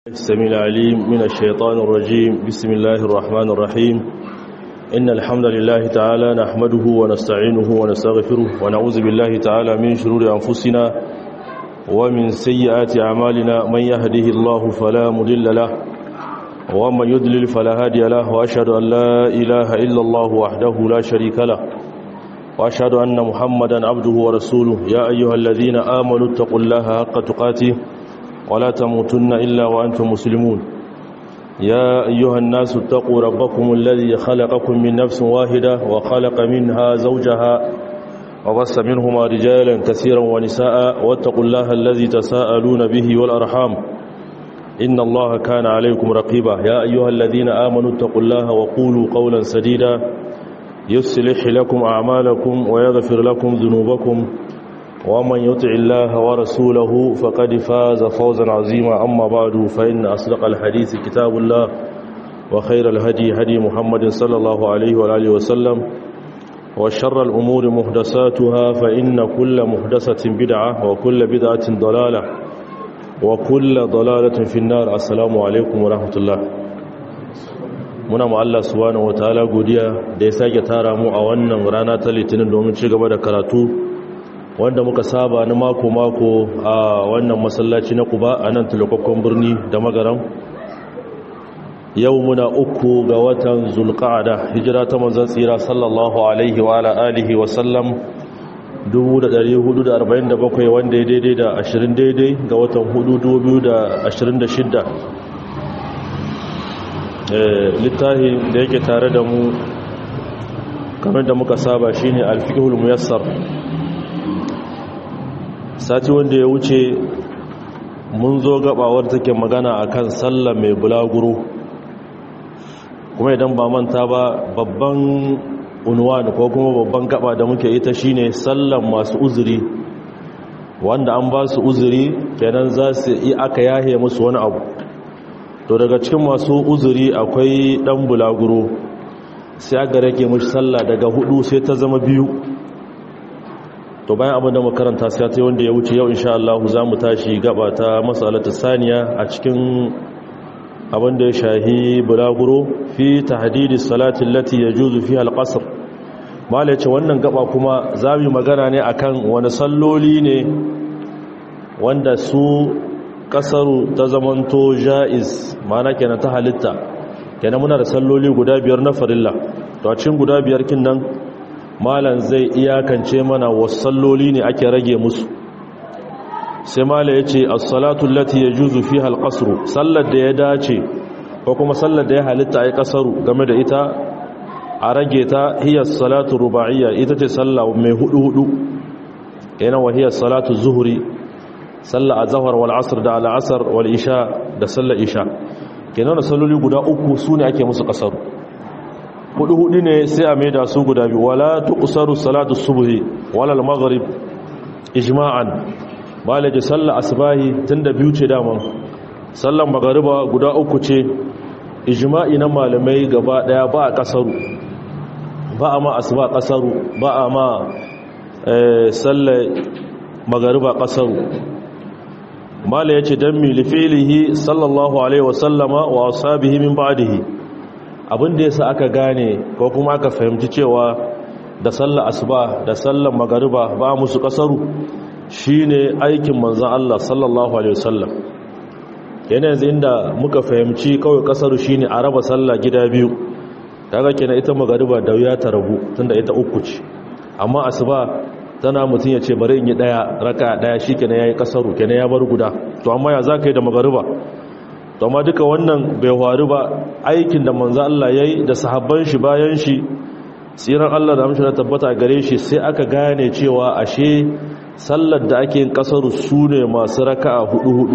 السميع العليم من الشيطان الرجيم بسم الله الرحمن الرحيم إن الحمد لله تعالى نحمده ونستعينه ونستغفره ونعوذ بالله تعالى من شرور أنفسنا ومن سيئات أعمالنا من يهده الله فلا مضل له ومن يضلل فلا هادي له وأشهد أن لا إله إلا الله وحده لا شريك له وأشهد أن محمدا عبده ورسوله يا أيها الذين آمنوا اتقوا الله حق تقاته ولا تموتن إلا وأنتم مسلمون يا أيها الناس اتقوا ربكم الذي خلقكم من نفس واحدة وخلق منها زوجها وبص منهما رجالا كثيرا ونساء واتقوا الله الذي تساءلون به والأرحام إن الله كان عليكم رقيبا يا أيها الذين آمنوا اتقوا الله وقولوا قولا سديدا يصلح لكم أعمالكم ويغفر لكم ذنوبكم ومن يطع الله ورسوله فقد فاز فوزا عظيما أما بعد فإن أصدق الحديث كتاب الله وخير الهدي هدي محمد صلى الله عليه وآله وسلم وشر الأمور محدثاتها فإن كل محدثة بدعة وكل بدعة ضلالة وكل ضلالة في النار السلام عليكم ورحمة الله muna ma Allah subhanahu wataala godiya da ya sake tara mu a wannan rana ta litinin domin ci gaba da karatu wanda muka saba na mako-mako a wannan masallaci na kuba a nan tulakwakkon birni da magaram yau muna uku ga watan zulqa'ada hijira ta manzon tsira sallallahu alaihi wa alihi wa sallam 1447 wanda ya daidai da 20 daidai ga watan 4226 littafi da yake tare da mu kamar da muka saba shine alfiqhul muyassar sati wanda ya wuce mun zo gabawar take magana akan sallah mai bulaguro kuma idan ba manta ba babban unwan ko kuma babban gaba da muke ita shine sallan masu uzuri wanda an ba su uzuri kenan za su yi aka yahe musu wani abu to daga cikin masu uzuri akwai dan bulaguro sai aka rage mushi sallah daga hudu sai ta zama biyu to bayan abin da makaranta sai ta wanda ya wuce yau insha Allah za mu tashi gaba ta masalatu saniya a cikin abin da ya shahi bulaguro fi tahdidi salati allati yajuzu fiha alqasr mala ce wannan gaba kuma za mu magana ne akan wani salloli ne wanda su kasaru ta zamanto jaiz mana kenan ta halitta kenan muna da salloli guda biyar na farilla to a cikin guda biyar kin nan malan zai iyakance mana wasu salloli ne ake rage musu sai mala ya ce assalatu lati ya juzu fi halƙasru sallar da ya dace ko kuma sallar da ya halitta a yi ƙasaru game da ita a rage ta hiyar salatu ruba'iyya ita ce sallah mai hudu-hudu yana wa hiyar salatu zuhuri sallah a zahar wal asr da al'asar wal isha da sallar isha kenan da salloli guda uku su ne ake musu ƙasaru hudu hudu ne sai a maida su guda biyu wala tuqsaru salatu subhi wala al-maghrib ijma'an malaji sallar asbahi tunda biyu ce daman sallar magariba guda uku ce ijma'i na malamai gaba daya ba a kasaru ba a ma asba kasaru ba a ma sallar magariba kasaru mala yace dan mi lifilihi sallallahu alaihi wasallama wa ashabihi min ba'dihi abin da yasa aka gane ko kuma aka fahimci cewa da sallar asuba da sallar magariba ba musu kasaru shine aikin manzon Allah sallallahu alaihi wasallam yana yanzu inda muka fahimci kawai kasaru shine a raba sallah gida biyu kaga kenan ita magariba da wuya ta rabu tunda ita uku ce amma asuba tana mutun ya ce bari in yi daya raka daya shikenan yayi kasaru kenan ya bar guda to amma ya zaka yi da magariba to amma duka wannan bai faru ba aikin da manzo Allah yayi da sahabban shi bayan shi tsiran Allah da amshi tabbata gare shi sai aka gane cewa ashe sallar da ake yin kasaru sune masu raka'a hudu hudu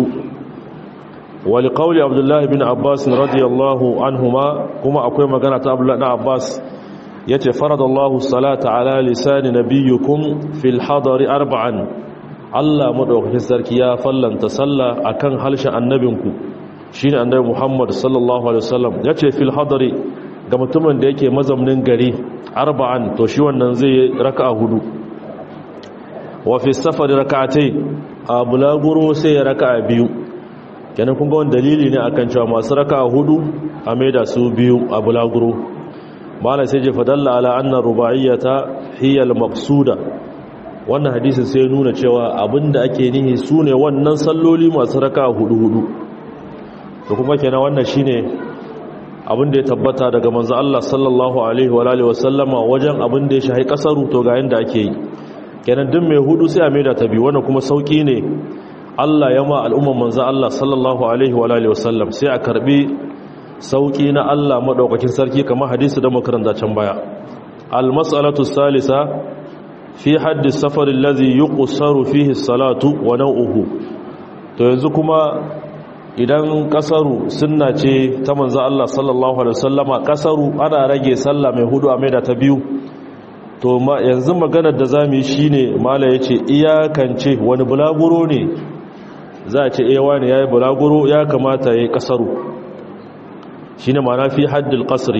wali qawli Abdullah ibn Abbas radiyallahu anhuma kuma akwai magana ta Abdullah ibn Abbas yace faradallahu salata ala lisani nabiyyukum fil hadari arba'an Allah madaukakin sarki ya fallanta sallah akan halshen annabinku shi ne annabi muhammad sallallahu alaihi wasallam ya ce fil hadari ga mutumin da yake mazaunin gari arba'an to shi wannan zai yi raka'a hudu wa fi safari raka'atai a bulaguro sai ya raka'a biyu kenan kun ga wani dalili ne akan cewa masu raka hudu a maida su biyu a bulaguro mala sai je fadalla ala annar ruba'iyyata hiya al-maqsuda wannan hadisin sai nuna cewa abinda ake nihi sune wannan salloli masu raka hudu hudu to kuma kenan wannan shine abinda ya tabbata daga manzo Allah sallallahu alaihi wa alihi wasallama wajen abinda ya shahi kasaru to ga yanda ake yi kenan duk mai hudu sai a maida ta biyu wannan kuma sauki ne Allah ya ma al'umman manzo Allah sallallahu alaihi wa alihi wasallam sai a karbi sauki na Allah madaukakin sarki kamar hadisi da makaranta can baya al-mas'alatu salisa fi haddi safar alladhi yuqsaru fihi as-salatu wa naw'uhu to yanzu kuma idan kasaru sunna ce ta manzo Allah sallallahu alaihi wasallama kasaru ana rage sallah mai hudu a maida ta biyu to ma yanzu maganar da zamu yi shine mala yace iyakance wani bulaguro ne za a ce eh wani yayi bulaguro ya kamata yayi kasaru shine ma'ana fi haddil qasri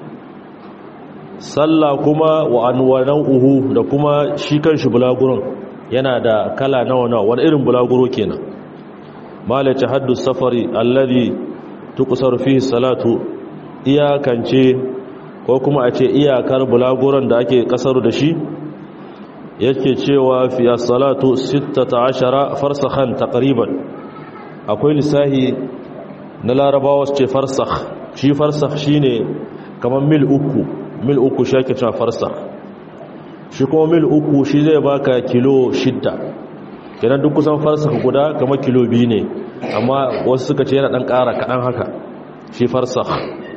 sallah kuma wa anwanan uhu da kuma shi kanshi bulaguron yana da kala nawa nawa wani irin bulaguro kenan malaci haddu safari alladhi tuqsar fihi salatu iyakance ko kuma a ce iyakar bulaguron da ake kasaru da shi yake cewa fi salatu 16 farsakhan taqriban akwai lisahi na larabawa su ce farsakh shi farsakh shine kamar mil uku mil uku shi ake cewa farsakh shi kuma mil uku shi zai baka kilo shidda kenan duk kusan farsakh guda kamar kilo biyu ne amma wasu suka ce yana dan ƙara kaɗan haka shi farsakh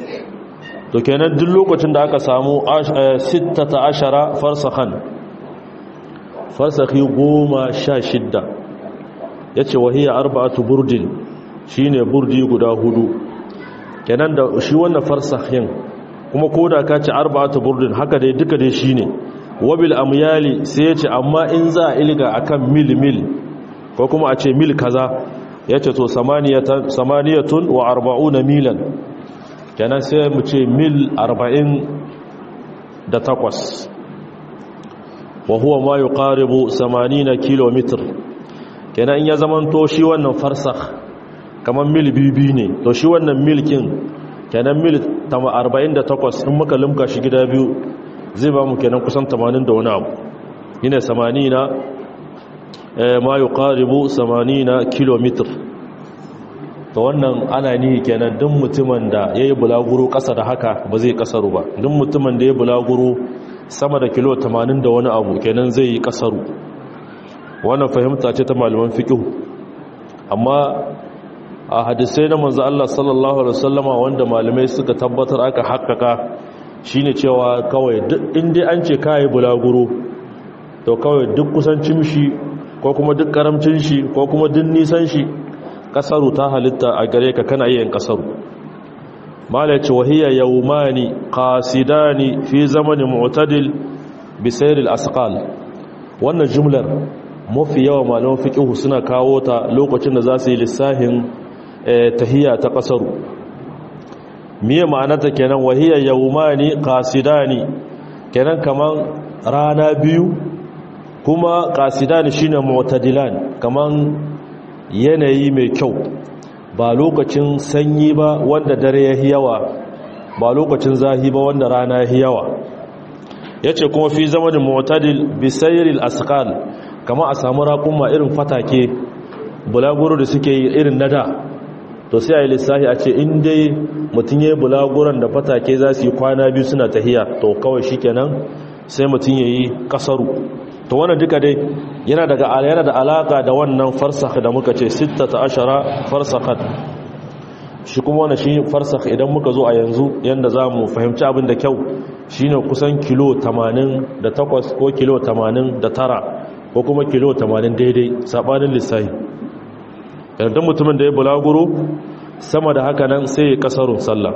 to kenan duk lokacin da aka samu 16 farsakhan farsakhi goma sha shidda ya ce wahiyar arba'atu burdin shi ne burdi guda hudu kenan da shi wannan farsakhin kuma ko da ka ce arba'atu burdin haka dai duka dai shi ne wabil amyali sai ya ce amma in za a ilga akan mil mil ko kuma a ce mil kaza ya ce to samaniyatun wa arba'una milan kenan sai mu ce mil arba'in da takwas wa huwa ma yuqaribu 80 km kenan in ya zamanto shi wannan farsakh kaman mil bibi ne to shi wannan milkin kenan mil 48 in muka limka shi gida biyu zai ba mu kenan kusan 80 da wani abu yana 80 eh ma yuqaribu 80 km to wannan ana ni kenan duk mutumin da yayi bulaguro kasa da haka ba zai kasaru ba duk mutumin da yayi bulaguro sama da kilo 80 da wani abu kenan zai yi kasaru wannan fahimta ce ta malaman fiqh amma a hadisai na manzo Allah sallallahu alaihi wasallama wanda malamai suka tabbatar aka hakkaka shine cewa kawai duk inda an ce kai bulaguro to kawai duk kusancin shi ko kuma duk karamcin shi ko kuma duk nisan shi kasaru ta halitta a gare ka kana yin kasaru mala ce wahiya yawmani qasidani fi zamanin mu'tadil bi sayr al-asqal wannan jumlar mafi yawa malaman fiqh suna kawo ta lokacin da za su yi lissahin tahiyya ta kasaru miye ma'anarta kenan wahiya yawmani qasidani kenan kaman rana biyu kuma qasidani shine mu'tadilan kaman yanayi mai kyau ba lokacin sanyi ba wanda dare ya yawa ba lokacin zahi ba wanda rana ya yawa ya ce kuma fi zama da motadil bisairil asqal kama a samu raƙumma irin fatake bulaguro da suke yi irin nada to sai a yi lissafi a ce in dai mutum ya yi bulaguron da fatake za su yi kwana biyu suna tahiya to kawai shi kenan sai mutum ya yi ƙasaru to wannan duka dai yana daga yana da alaka da wannan farsakh da muka ce 16 farsakhat shi kuma wannan shi farsakh idan muka zo a yanzu yanda zamu fahimci abin da kyau shine kusan kilo 88 ko kilo 89 ko kuma kilo 80 daidai sabanin lissafi idan mutumin da ya bulaguro sama da haka nan sai ya kasarun sallah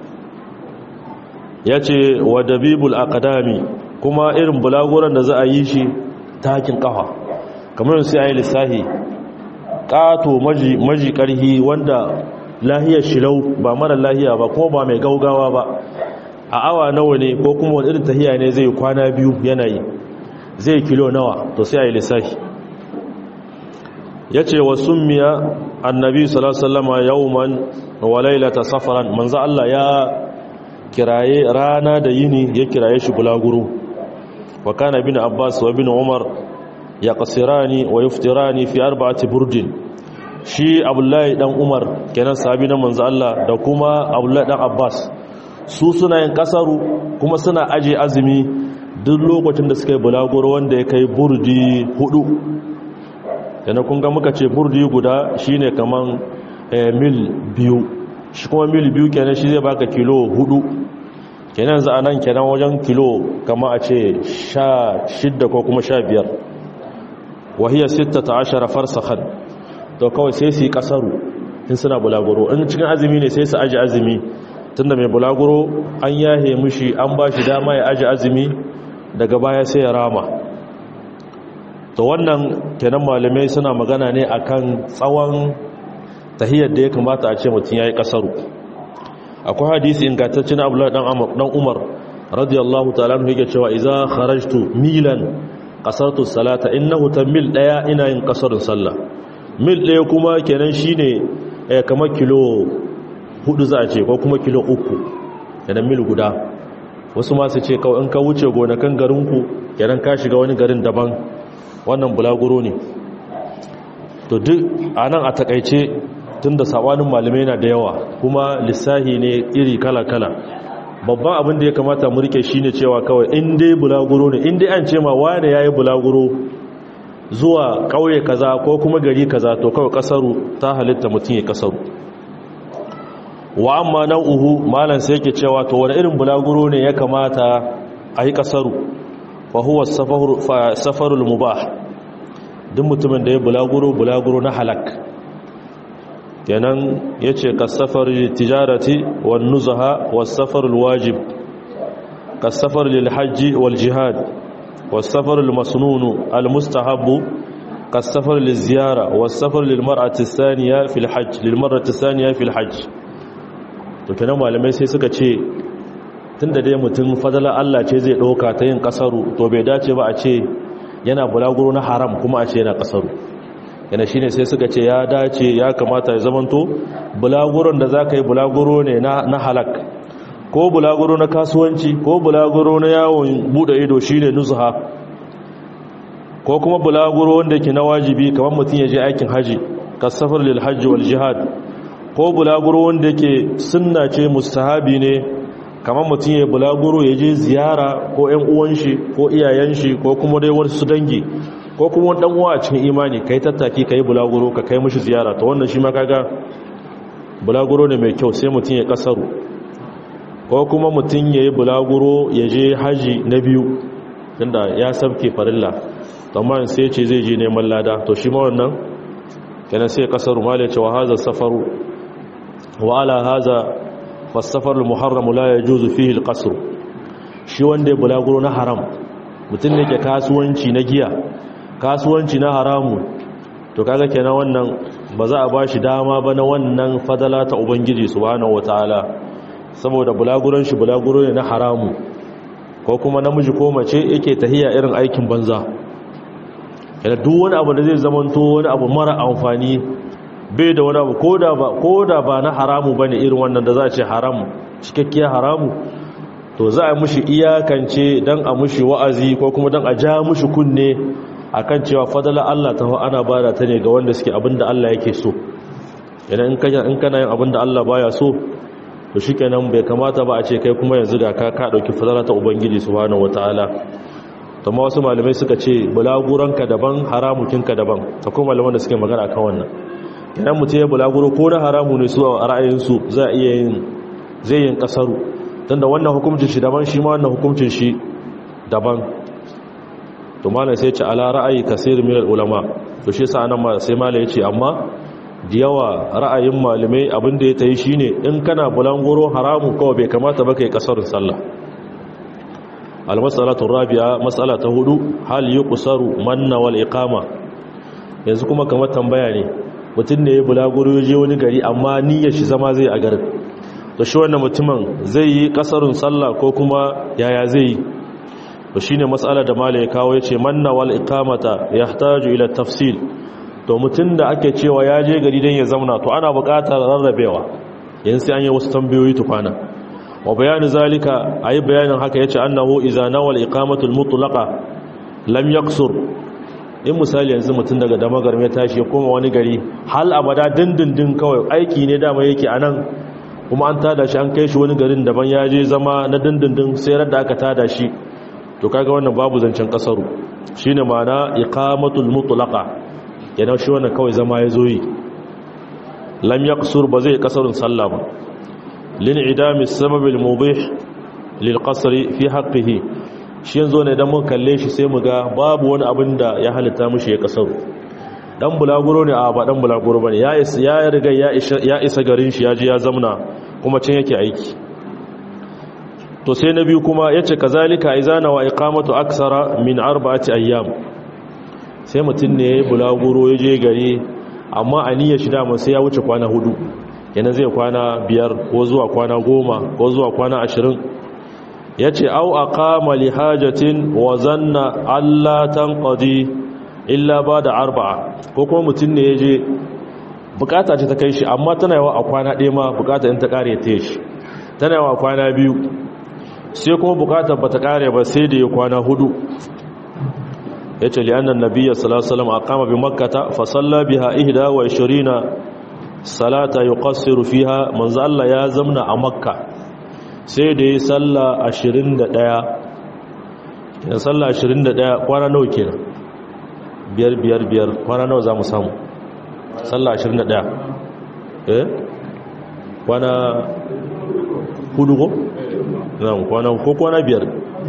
yace wa dabibul aqdami kuma irin bulaguran da za a yi shi takin kafa kamar sai a yi lissahi ƙato maji ƙarhi wanda lahiyar shilau ba mara lahiya ba kuma ba mai gaugawa ba a awa nawa ne ko kuma wani irin tahiya ne zai kwana biyu yanayi zai kilo nawa to sai a yi lissahi ya ce wa summiya annabi sallallahu alaihi wasallam yawman wa laylata safaran manzo Allah ya kiraye rana da yini ya kiraye shi bulaguro wa kana bin abbas wa bin umar ya qasirani wa yuftirani fi arba'ati burdin shi abdullahi dan umar kenan sahabi na manzo Allah da kuma abdullahi dan abbas su suna yin kasaru kuma suna aje azumi duk lokacin da suka yi bulaguro wanda ya kai burdi hudu yana kun ga muka ce burdi guda shine kaman mil biyu shi kuma mil biyu kenan shi zai baka kilo hudu kenan za a nan kenan wajen kilo kama a ce sha shidda ko kuma sha biyar wahiyar sitta ta ashara farsakhan to kawai sai su yi kasaru in suna bulaguro in cikin azumi ne sai su aji azumi tunda mai bulaguro an yahe mushi an ba shi dama ya aji azumi daga baya sai ya rama to wannan kenan malamai suna magana ne akan tsawon tahiyar da ya kamata a ce mutum ya yi kasaru akwai hadisi ingantaccen abdullahi dan umar radiyallahu ta'ala anhu yake cewa idza kharajtu milan qasartu salata innahu tamil daya ina yin kasarun sallah mil daya kuma kenan shine eh kamar kilo hudu za a ce ko kuma kilo uku kenan mil guda wasu ma su ce kawai in ka wuce gonakan garinku kenan ka shiga wani garin daban wannan bulaguro ne to duk anan a takaice tunda sabanin malamai na da yawa kuma lissahi ne iri kala-kala babban abin da ya kamata mu rike shine cewa kawai in dai bulaguro ne in dai an ce ma wane yayi bulaguro zuwa kauye kaza ko kuma gari kaza to kawai kasaru ta halitta mutum ya kasaru wa amma nau'uhu malan sai yake cewa to wani irin bulaguro ne ya kamata a yi kasaru fa huwa safarul mubah duk mutumin da ya bulaguro bulaguro na halak kenan ya ce kasafar tijarati wal nuzaha wasafar wajib kasafar lilhajji wal jihad wasafar masnunu al mustahabbu kasafar liziyara wasafar lilmar'ati thaniya fil hajj lilmar'ati thaniya fil hajj to kenan malamai sai suka ce tunda dai mutum fadala Allah ce zai dauka ta yin kasaru to bai dace ba a ce yana bulaguro na haram kuma a ce yana kasaru yana shine sai suka ce ya dace ya kamata ya zamanto bulaguron da za ka yi bulaguro ne na halak ko bulaguro na kasuwanci ko bulaguro na yawon bude ido shine nuzha ko kuma bulaguro wanda ke na wajibi kamar mutum ya je aikin haji kasafar lil hajji wal jihad ko bulaguro wanda ke sunna ce mustahabi ne kamar mutum ya bulaguro ya je ziyara ko ƴan uwan shi ko iyayen shi ko kuma dai wasu dangi ko kuma wani uwa a cikin imani kai tattaki kai bulaguro ka kai mishi ziyara to wannan shi ma kaga bulaguro ne mai kyau sai mutum ya kasaru ko kuma mutum ya yi bulaguro ya je haji na biyu inda ya sabke farilla amma sai ce zai je neman lada to shi ma wannan kenan sai kasaru mala ce wa haza safaru wa ala haza fasafar muharram la yajuzu fihi alqasr shi wanda ya bulaguro na haram mutum ne ke kasuwanci na giya kasuwanci na haramu to kaga kenan wannan ba za a bashi dama ba na wannan fadala ta ubangiji subhanahu wataala saboda bulaguron shi bulaguro ne na haramu ko kuma namiji ko mace yake tahiya irin aikin banza yana duk wani abu da zai zamanto wani abu mara amfani bai da wani abu koda ba koda ba na haramu bane irin wannan da za a ce haramu cikakkiyar haramu to za a mushi iyakance dan a mushi wa'azi ko kuma dan a ja mushi kunne akan cewa fadala Allah ta ana bada ta ne ga wanda suke abinda Allah yake so idan in kana in kana yin abinda Allah baya so to shikenan bai kamata ba a ce kai kuma yanzu ga ka ka dauki fadala ta ubangiji subhanahu wataala to ma wasu malamai suka ce bulaguranka daban haramukinka daban ta kuma malaman da suke magana akan wannan idan mutum ya bulaguro ko na haramu ne su a ra'ayin su za iya yin zai yin kasaru tunda wannan hukuncin shi daban shi ma wannan hukuncin shi daban to malam sai ce ala ra'ayi kasir min ulama to shi yasa anan ma sai malam yace amma da yawa ra'ayin malamai abin da ya tayi shine in kana bulanguro haramu kawai bai kamata ba kai kasarin sallah almas'alatu rabi'a mas'ala ta hudu hal yuqsaru manna wal iqama yanzu kuma kamar tambaya ne mutum ne ya bulaguro ya je wani gari amma niyyar shi zama zai a garin to shi wannan mutumin zai yi kasarun sallah ko kuma yaya zai yi to shine mas'ala da malai ya kawo yace manna wal iqamata yahtaju ila tafsil to mutum da ake cewa ya je gari don ya zauna to ana buƙatar rarrabewa yin sai an yi wasu tambayoyi tukwana wa bayanin zalika a yi bayanin haka ya ce annahu iza nawal iqamatul mutlaqa lam yaksur in misali yanzu mutum daga damagar mai tashi ya koma wani gari hal abada dindindin kawai aiki ne dama yake a nan kuma an tada shi an kai shi wani garin daban ya je zama na dindindin sai da aka tada shi to kaga wannan babu zancen kasaru shine ma'ana iqamatul mutlaqa yana shi wannan kawai zama ya zo yi lam yaqsur ba zai kasarun sallah ba lin idami sabab al mubih lil qasri fi haqqihi shi yanzu ne dan mun kalle shi sai mu ga babu wani abin da ya halitta mushi ya kasaru dan bulaguro ne a ba dan bulaguro bane ya isa ya riga ya isa ya isa garin shi ya je ya zamna kuma can yake aiki to sai na biyu kuma yace kazalika izana wa iqamatu aksara min arba'ati ayyam sai mutum ne ya yi bulaguro ya je gari amma a niyyar shi dama sai ya wuce kwana hudu yana zai kwana biyar ko zuwa kwana goma ko zuwa kwana ashirin ya ce au a kama lihajatin wa zanna allatan ƙadi illa ba da arba'a ko kuma mutum ne ya je bukata ce ta kai shi amma tana yawa a kwana ɗaya ma bukata in ta ƙare ta shi tana yawa a kwana biyu sai kuma bukatar ba ta ƙare ba sai da ya kwana hudu ya ce li'annan nabiya salasalam a kama bi makata fasalla biha ihda wa ishirina salata yi ƙasiru fiha manzo Allah ya zamna a makka sai da ya salla ashirin da ɗaya ya salla ashirin da ɗaya kwana nawa ke biyar biyar biyar kwana nawa za mu samu salla ashirin da ɗaya eh kwana hudu ko? kwana ko kwana biyar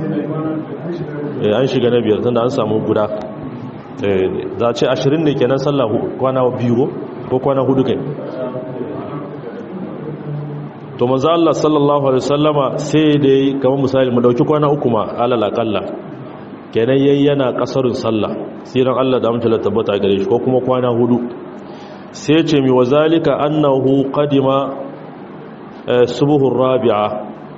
an shiga na biyar tunda an samu guda za a ce ashirin ne kenan sallah kwana biyu ko kwana hudu kai to maza Allah sallallahu alaihi wasallama sai da yi kamar misali mu dauki kwana uku ma alal akalla kenan yayi yana kasarun sallah siran Allah da amtala tabbata gare shi ko kuma kwana hudu sai ce mi wazalika annahu qadima subuhur rabi'a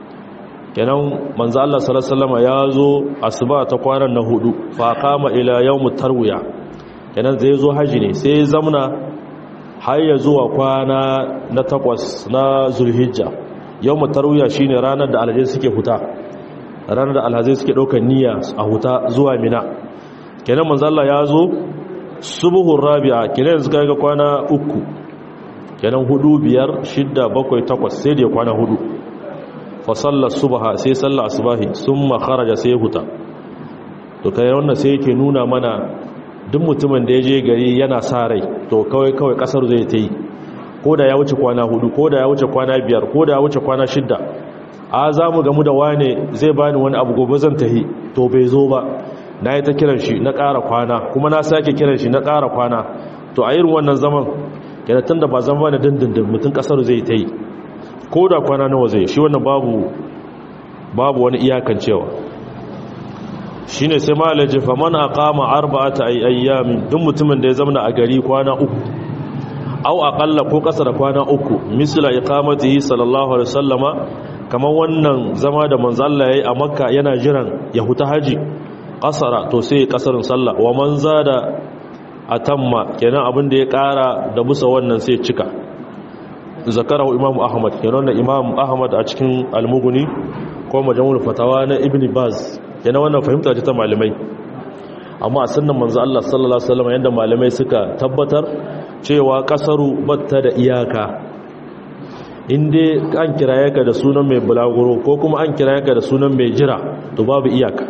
kenan manzo Allah sallallahu alaihi wasallam ya zo asuba ta kwanan na hudu fa kama ila yawmut tarwiya kenan zai zo haji ne sai zamna har ya zuwa kwana na takwas na zulhijja yawmut tarwiya shine ranar da alhazai suke huta ranar da alhazai suke daukar niyya a huta zuwa mina kenan manzo Allah ya zo subuhur rabi'a kenan yanzu ga kwana uku kenan hudu biyar shidda bakwai takwas sai da kwana hudu fasallar subaha sai sallar asubahi sun makaraja sai huta to kai wannan sai yake nuna mana duk mutumin da ya je gari yana sa rai to kawai kawai kasar zai ta yi ko da ya wuce kwana hudu ko da ya wuce kwana biyar ko da ya wuce kwana shidda a za mu gamu da wane zai bani wani abu gobe zan tahi to bai zo ba na yi ta kiran shi na ƙara kwana kuma na sake kiran shi na ƙara kwana to a irin wannan zaman yana tun da ba zama na dindindin mutum kasar zai ta yi ko da kwana nawa zai shi wannan babu babu wani iyakan cewa shi ne sai malaje faman a kama arba'ata ayyami duk mutumin da ya zama a gari kwana uku au aƙalla ko ƙasa da kwana uku misila iqamatihi sallallahu alaihi wasallama kamar wannan zama da manzo Allah yayi a makka yana jiran ya huta haji ƙasara to sai ƙasarin sallah wa man zada atamma kenan abin da ya ƙara da busa wannan sai cika zakarahu imam ahmad kenan da imam ahmad a cikin almuguni ko majamul fatawa na ibn baz kenan wannan fahimta ce ta malamai amma a sunnan manzo Allah sallallahu alaihi wasallam yanda malamai suka tabbatar cewa kasaru batta da iyaka inde an kiraye ka da sunan mai bulaguro ko kuma an kiraye ka da sunan mai jira to babu iyaka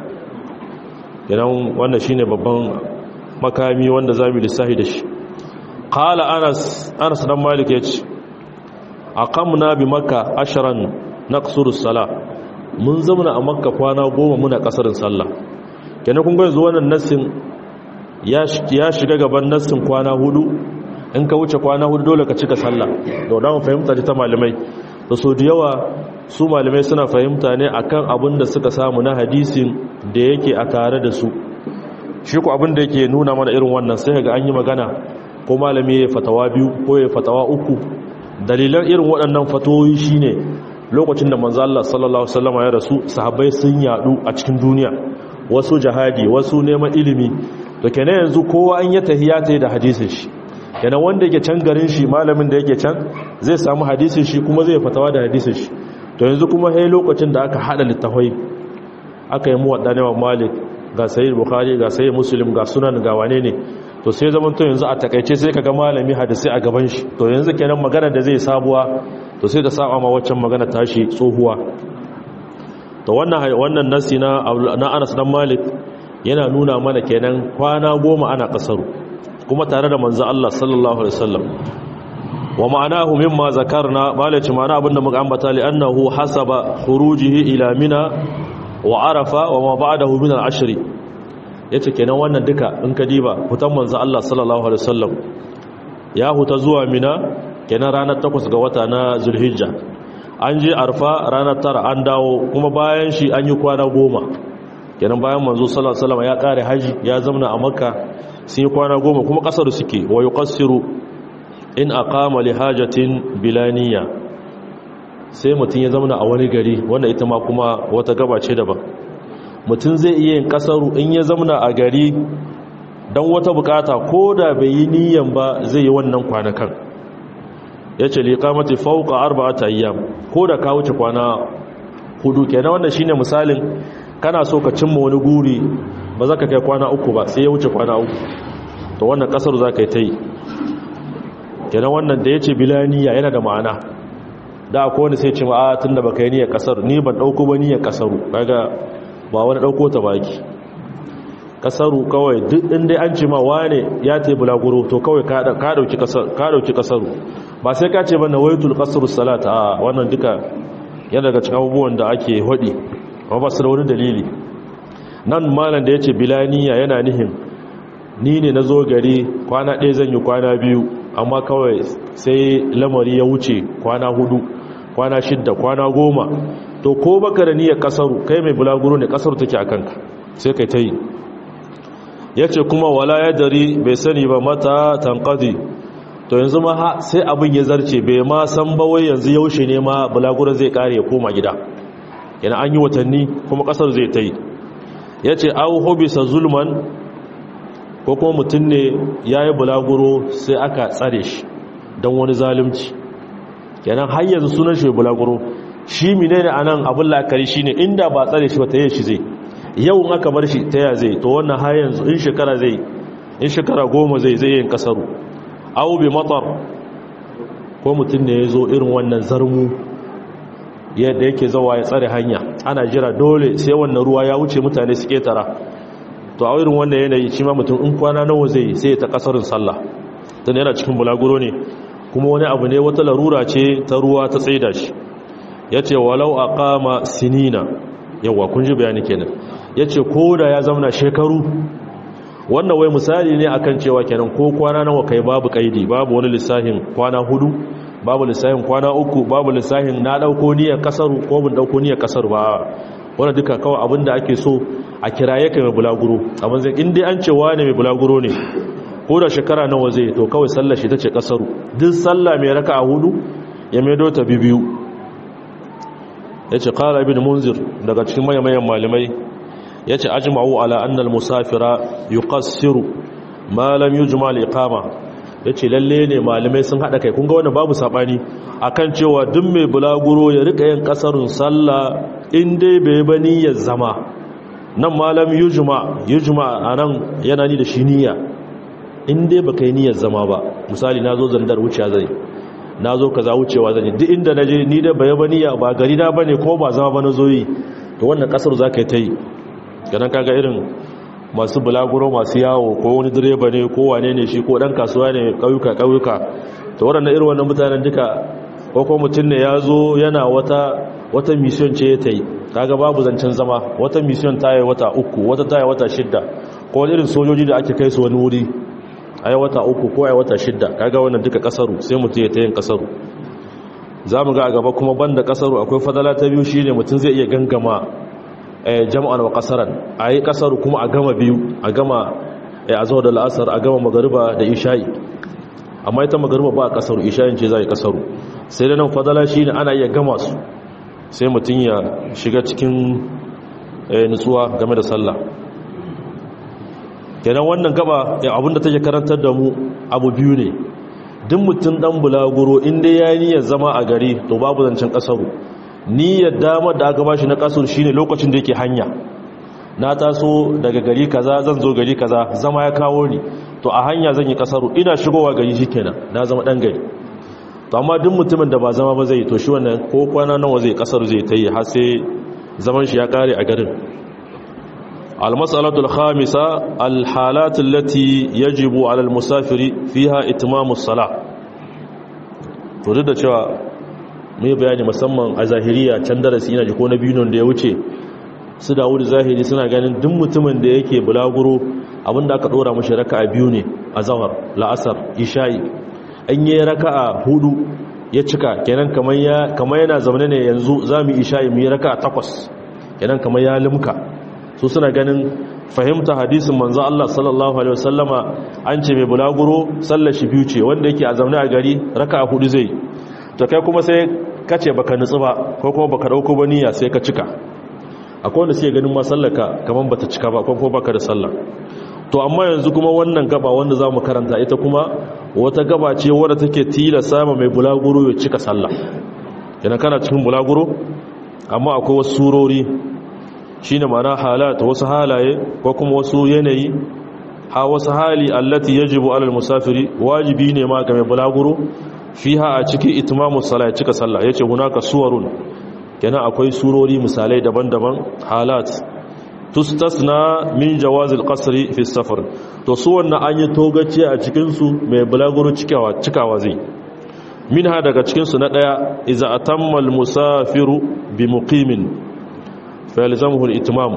kenan wannan shine babban makami wanda zamu lissafi da shi qala anas anas dan malik yace aqamna bi makka ashran naqsuru sala mun zauna a makka kwana goma muna kasarin sallah kenan kun ga yanzu wannan nassin ya shiga gaban nassin kwana hudu in ka wuce kwana hudu dole ka cika sallah da dan fahimta ta malamai da so da yawa su malamai suna fahimta ne akan abin da suka samu na hadisin da yake a tare da su shi ku abin da yake nuna mana irin wannan sai ga an yi magana ko malami ya fatawa biyu ko ya fatawa uku dalilan irin waɗannan fatoyi shine lokacin da manzo Allah sallallahu alaihi wasallam ya rasu sahabbai sun yadu a cikin duniya wasu jihadi wasu neman ilimi to kenan yanzu kowa an ya tahiya ta yi da hadisin shi kenan wanda yake can garin shi malamin da yake can zai samu hadisin shi kuma zai fatawa da hadisin shi to yanzu kuma hai lokacin da aka hada littafai aka yi muwadda ne malik ga sayyid bukhari ga sayyid muslim ga sunan ga wane ne to sai zaman to yanzu a takaice sai kaga malami hadisi a gaban shi to yanzu kenan magana da zai sabuwa to sai da saba ma waccan magana tashi tsohuwa to wannan wannan nasi na na Anas dan Malik yana nuna mana kenan kwana goma ana kasaru kuma tare da manzo Allah sallallahu alaihi wasallam wa ma'anahu mimma zakarna malaci ma'ana abinda muka ambata li annahu hasaba khurujihi ila mina wa arafa wa ma ba'dahu min al-ashr yace kenan wannan duka in ka diba hutan manzo Allah sallallahu alaihi wasallam ya huta zuwa mina kenan ranar 8 ga wata na zulhijja an je arfa ranar tara an dawo kuma bayan shi an yi kwana goma kenan bayan manzo sallallahu alaihi wasallam ya kare haji ya zamna a makka sun yi kwana goma kuma kasar suke wa yuqassiru in aqama li hajatin bilaniya sai mutum ya zamna a wani gari wanda ita ma kuma wata gaba ce daban mutum zai iya yin kasaru in ya zamna a gari don wata bukata ko da bai yi niyan ba zai yi wannan kwanakan ya ce liƙamati fauka arba'ata ayyam ko da ka wuce kwana hudu kenan wannan shine misalin kana so ka cimma wani guri ba za ka kai kwana uku ba sai ya wuce kwana uku to wannan kasar za ka yi ta yi kenan wannan da ya ce bilaniya yana da ma'ana da akwai wani sai ce ma'a tun da baka yi niyyar kasar ni ban ɗauko ba niyyar kasaru kaga ba wani ɗauko ta baki kasaru kawai duk inda an ce ma wane ya ta yi bulaguro to kawai ka ɗauki kasaru ba sai ka ce ba na waitul kasaru salata a wannan duka yana daga cikin abubuwan da ake haɗi amma ba su da wani dalili nan malam da ya ce bilaniya yana nihin ni ne na zo gari kwana ɗaya zan yi kwana biyu amma kawai sai lamari ya wuce kwana hudu kwana shidda kwana goma to ko baka da niyyar kasaru kai mai bulaguro ne kasaru take a kanka sai kai ta yi ya ce kuma wala ya dari bai sani ba mata tankadi to yanzu ma sai abin ya zarce bai ma san bawai yanzu yaushe ne ma bulaguro zai kare ya koma gida yana an yi watanni kuma kasar zai ta yi ya ce au hobisa zulman ko kuma mutum ne ya yi bulaguro sai aka tsare shi don wani zalimci kenan har yanzu sunan shi bulaguro shi mine ne a nan abin la'akari shi ne inda ba tsare shi ba ta yi shi zai yau aka bar shi ta zai to wannan har yanzu in shekara zai in shekara goma zai zai yin kasaru au bi matar ko mutum ne ya zo irin wannan zarmu yadda yake zawa ya tsare hanya ana jira dole sai wannan ruwa ya wuce mutane su ketara to a irin wannan yanayi shi ma mutum in kwana nawa zai sai ta kasarin sallah dan yana cikin bulaguro ne kuma wani abu ne wata larura ce ta ruwa ta tsaida shi yace walau aqama sinina yawa kun ji bayani kenan yace ko da ya zauna shekaru wannan wai misali ne akan cewa kenan ko kwana nawa kai babu kaidi babu wani lissahin kwana hudu babu lissahin kwana uku babu lissahin na dauko niyyar kasaru ko mun dauko niyyar kasaru ba wannan duka kawai abinda ake so a kiraye kai mai bulaguro abin zai inda an cewa ne mai bulaguro ne ko da shekara nawa zai to kawai sallar shi ta ce kasaru duk sallah mai raka a hudu ya maido ta bibiyu ya ce kala ibn munzir daga cikin mayan malamai ya ce ajma'u ala annal musafira yuqassiru ma lam yujma al-iqama ya ce lalle ne malamai sun haɗa kai kunga wannan babu saɓani akan cewa duk mai bulaguro ya rika yin ƙasarun sallah in dai bai bani ya zama nan malam yujma yujma a nan yana ni da shi niyya in dai baka yi niyyar zama ba misali na zo zandar wuce zai na zo kaza wucewa zan yi duk inda na je ni da bai bani ya ba gari na bane ko ba zama ba na zo yi to wannan ƙasar za ka yi ta yi ganin kaga irin masu bulaguro masu yawo ko wani direba ne ko wane ne shi ko dan kasuwa ne ƙauyuka ƙauyuka to waɗannan irin wannan mutanen duka ko ko mutum ne ya zo yana wata wata mission ce ta yi kaga babu zancen zama wata mission ta yi wata uku wata ta yi wata shidda ko wani irin sojoji da ake kai su wani wuri a yi wata uku ko a yi wata shidda kaga wannan duka kasaru sai mutum ya ta yin kasaru za mu ga a gaba kuma banda kasaru akwai fadala ta biyu shine mutum zai iya gangama jama'an wa kasaran a yi kasar kuma a gama biyu a gama a zuwa da la'asar a gama magariba da isha'i amma ita magariba ba a kasaru isha'in ce za a yi kasaru sai da nan fadala shi ne ana iya gama su sai mutum ya shiga cikin nutsuwa game da sallah kenan wannan gaba abinda take karantar da mu abu biyu ne duk mutum dan bulaguro inda ya niyyar zama a gari to babu zancen kasaru niyyar damar da aka bashi na kasar shine lokacin da yake hanya na taso daga gari kaza zan zo gari kaza zama ya kawo ni to a hanya zan yi kasaru ina shigowa gari shikenan na zama dan gari to amma duk mutumin da ba zama ba zai to shi wannan ko kwana nawa zai kasaru zai ta yi har sai zaman shi ya kare a garin المسألة الخامسة الحالات التي يجب على المسافر فيها اتمام الصلاة تريد cewa mai bayani musamman a zahiriya can darasi ina jiko na biyun da ya wuce su dawo da zahiri suna ganin duk mutumin da yake bulaguro abinda aka dora mashi raka'a biyu ne a zawar la'asar isha'i an yi raka'a hudu ya cika kenan kamar yana zaune ne yanzu za mu isha'i mu yi raka'a takwas kenan kamar ya limka su suna ganin fahimta hadisin manzo Allah sallallahu alaihi wasallama an ce mai bulaguro sallar shi biyu ce wanda yake a zaune a gari raka'a hudu zai to kai kuma sai kace baka nutsu ba ko kuma baka dauko ba niyya sai ka cika akwai wanda sai ganin ma sallaka kaman bata cika ba ko kuma baka da sallah to amma yanzu kuma wannan gaba wanda zamu karanta ita kuma wata gaba ce wadda take tilasa ma mai bulaguro ya cika sallah idan kana cikin bulaguro amma akwai wasu surori shine ma'ana halat wasu halaye ko kuma wasu yanayi ha wasu hali allati yajibu alal musafiri wajibi ne ma ga mai bulaguro fiha a cikin itmamu salat cika sallah yace hunaka suwarun kenan akwai surori misalai daban-daban halat tustasna min jawazil qasri fi safar to su wannan an yi togace a cikin su mai bulaguro cikawa cikawa zai minha daga cikin su na daya iza atamma al musafiru bi muqimin fayalzamuhu al-itmam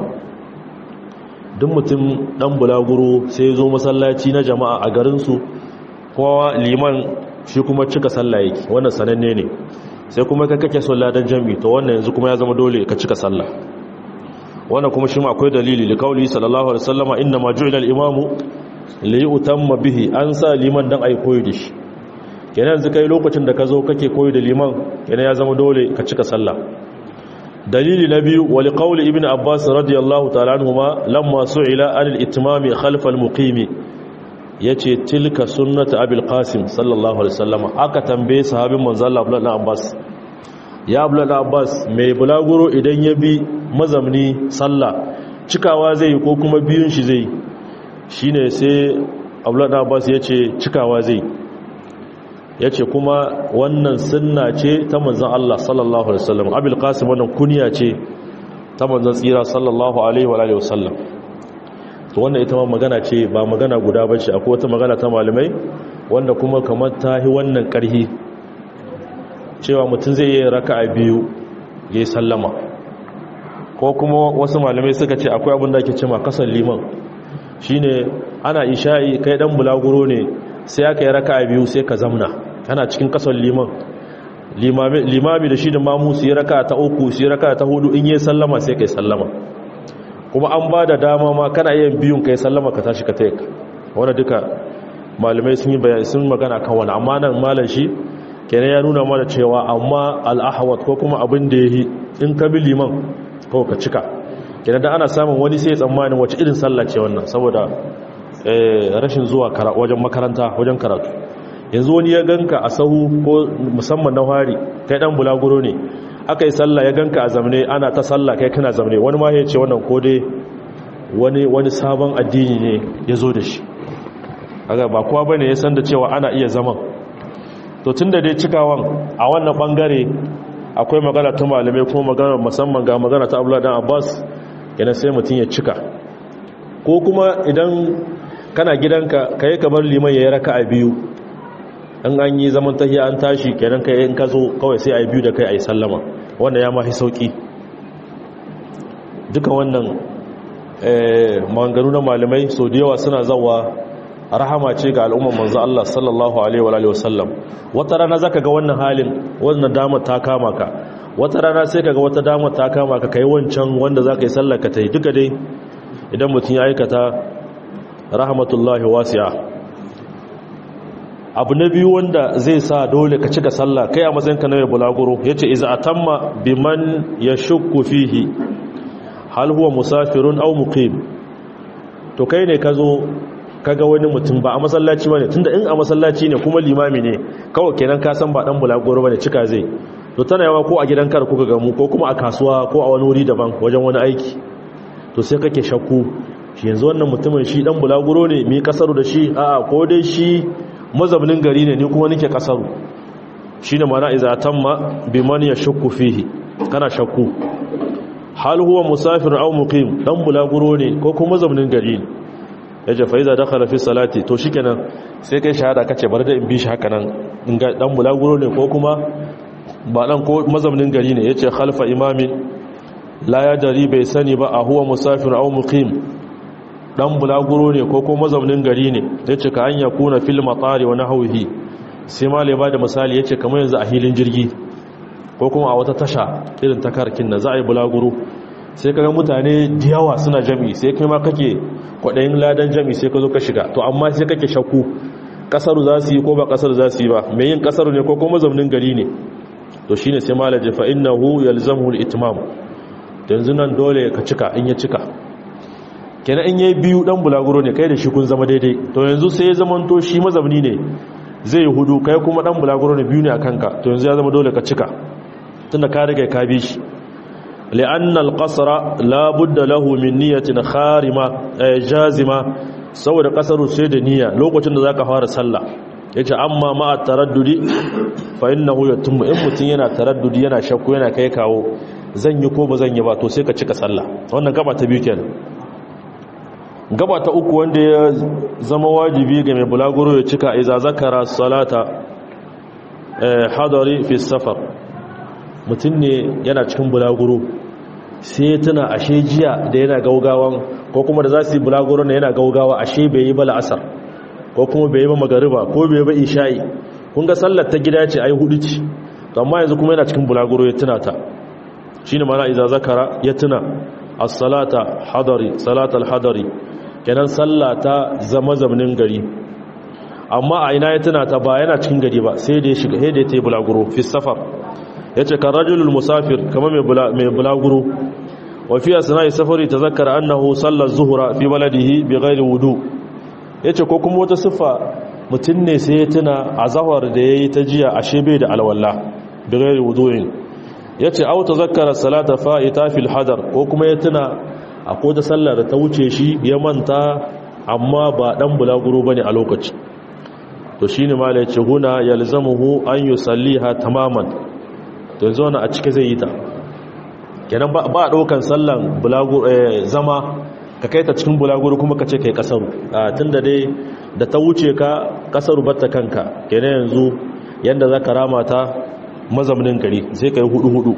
duk mutum dan bulaguro sai zo masallaci na jama'a a garin su kowa liman shi kuma cika sallah yake wannan sananne ne sai kuma ka kake sallah dan jami'i to wannan yanzu kuma ya zama dole ka cika sallah wannan kuma shi ma akwai dalili li kauli sallallahu alaihi wasallama inna ma ju'ila al-imamu li yutamma bihi an sa liman dan ai koyi da shi kenan yanzu kai lokacin da ka zo kake koyi da liman kenan ya zama dole ka cika sallah dalili na biyu wali qawli ibn abbas radiyallahu ta'ala anhuma lamma su'ila anil itmami khalf al muqimi yace tilka sunnatu abil qasim sallallahu alaihi wasallam aka tambaye sahabin manzo Allah abdullah abbas ya abdullah abbas mai bulaguro idan ya bi mazamni sallah cikawa zai ko kuma biyun shi zai shine sai abdullah abbas yace cikawa zai ya ce kuma wannan sunna ce ta manzan Allah sallallahu Alaihi wasallam abil qasim wannan kuniya ce ta manzan tsira sallallahu Alaihi wasallam to wannan ita ma magana ce ba magana guda ba ce akwai wata magana ta malamai wanda kuma kamar ta yi wannan ƙarhi cewa mutum zai yi raka a biyu ya yi sallama ko kuma wasu malamai suka ce akwai abin da ake cima kasar liman shine ana isha'i kai dan bulaguro ne sai aka yi raka a biyu sai ka zamna kana cikin kasar liman limami da shi da mamu su yi raka ta uku su yi raka ta hudu in yi sallama sai kai sallama kuma an ba da dama ma kana yin biyun kai sallama ka tashi ka taik wanda duka malamai sun yi bayani sun magana kan wani amma nan malam shi kenan ya nuna mana cewa amma al'ahawat ko kuma abin da ya yi in ka bi liman kawai ka cika kenan da ana samun wani sai tsammanin wace irin sallah ce wannan saboda rashin zuwa wajen makaranta wajen karatu yanzu wani ya ganka a sahu ko musamman na hari kai dan bulaguro ne aka yi sallah ya ganka a zamne ana ta sallah kai kana zamne wani ma ya ce wannan ko dai wani wani sabon addini ne ya zo da shi kaga ba kowa bane ya san da cewa ana iya zaman to tunda dai cikawan a wannan bangare akwai magana ta malamai kuma magana musamman ga magana ta Abdullah dan Abbas yana sai mutun ya cika ko kuma idan kana gidanka kai kamar liman yayi raka'a biyu in an yi zaman tahiya an tashi kenan kai in ka zo kawai sai ai biyu da kai ai sallama wanda ya mafi sauki duka wannan eh maganganu na malamai so da yawa suna zawa rahama ce ga al'umman manzo Allah sallallahu alaihi wa alihi wasallam wata rana zaka ga wannan halin wannan damar ta kama ka wata rana sai kaga wata damar ta kama ka kai wancan wanda zaka yi sallar ka tai duka dai idan mutum ya aikata rahmatullahi wasi'a abu na biyu wanda zai sa dole ka cika sallah kai a matsayinka na mai bulaguro yace iza atamma biman yashukku fihi hal huwa musafirun aw muqim to kai ne ka zo kaga wani mutum ba a masallaci bane tunda in a masallaci ne kuma limami ne kawai kenan ka san ba dan bulagoro bane cika zai to tana yawa ko a gidan kar kuka gamu ko kuma a kasuwa ko a wani wuri daban wajen wani aiki to sai kake shakku shi yanzu wannan mutumin shi dan bulaguro ne mi kasaru da shi a'a ko dai shi mazaunin gari ne ni kuma nake kasaru shine mana iza tamma biman yashukku fihi kana shakku hal huwa musafir aw muqim dan bulaguro ne ko kuma mazaunin gari ne yace fa iza dakhala fi salati to shikenan sai kai shahada kace bar da in bi shi haka nan in ga dan bulaguro ne ko kuma ba dan ko mazaunin gari ne yace khalfa imamin la ya dari bai sani ba a huwa musafir aw muqim dan bulaguro ne ko kuma mazaunin gari ne yace ka an yakuna fil matari wa nahwihi sai malai ba da misali yace kamar yanzu a hilin jirgi ko kuma a wata tasha irin takarkin na za a yi bulaguro sai kaga mutane da yawa suna jami sai kai ma kake kwadayin ladan jami sai ka zo ka shiga to amma sai kake shakku kasaru za su yi ko ba kasaru za su yi ba mai yin kasaru ne ko kuma mazaunin gari ne to shine sai malai fa innahu yalzamuhu al-itmam yanzu nan dole ka cika in ya cika kenan in yayi biyu dan bulaguro ne kai da shi kun zama daidai to yanzu sai ya zama to shi mazamni ne zai hudu kai kuma dan bulaguro ne biyu ne akan ka to yanzu ya zama dole ka cika tunda ka riga ka bi shi li'anna al-qasra la budda lahu min niyyatin kharima jazima saboda kasaru sai da niyya lokacin da zaka fara sallah yace amma ma at-taraddudi fa innahu yatimmu in mutun yana taraddudi yana shakku yana kai kawo zan yi ko ba zan yi ba to sai ka cika sallah wannan gaba ta biyu kenan gaba ta uku wanda ya zama wajibi ga mai bulaguro ya cika iza zakara salata hadari fi safar mutum ne yana cikin bulaguro sai tuna ashe jiya da yana gaugawan ko kuma da za su yi bulaguro na yana gaugawa ashe bai yi ba la'asar ko kuma bai yi ba magariba ko bai yi ba isha'i kun ga sallar ta gida ce ai hudu ce amma yanzu kuma yana cikin bulaguro ya tuna ta shine mana iza zakara ya tuna as-salata hadari salatal hadari kenan sallata zama zamanin gari amma a ina ya tuna ta ba yana cikin gari ba sai da ya shiga sai da ya tayi bulaguro fi safar yace kan rajulul musafir kama mai mai bulaguro wa fi asna'i safari tazakkara annahu salla az-zuhra fi baladihi bighairi wudu yace ko kuma wata sifa mutun ne sai ya tuna azhar da yayi ta jiya ashe bai da alwala bighairi wudu'in ya ce auta zakara salata fa'ita fil hadar ko kuma ya tuna a kota sallar da ta wuce shi ya manta amma ba ɗan bulaguro ba ne a lokaci to shi ne mala ya ce huna ya lizamuhu an yi salliha tamaman to yanzu wani a cike zai yi ta kenan ba a ɗaukan sallan zama ka kai ta cikin bulaguro kuma ka ce kai kasaru tun da dai da ta wuce ka kasaru batta kanka kenan yanzu yadda za ka rama ta mazaunin gari sai ka yi hudu-hudu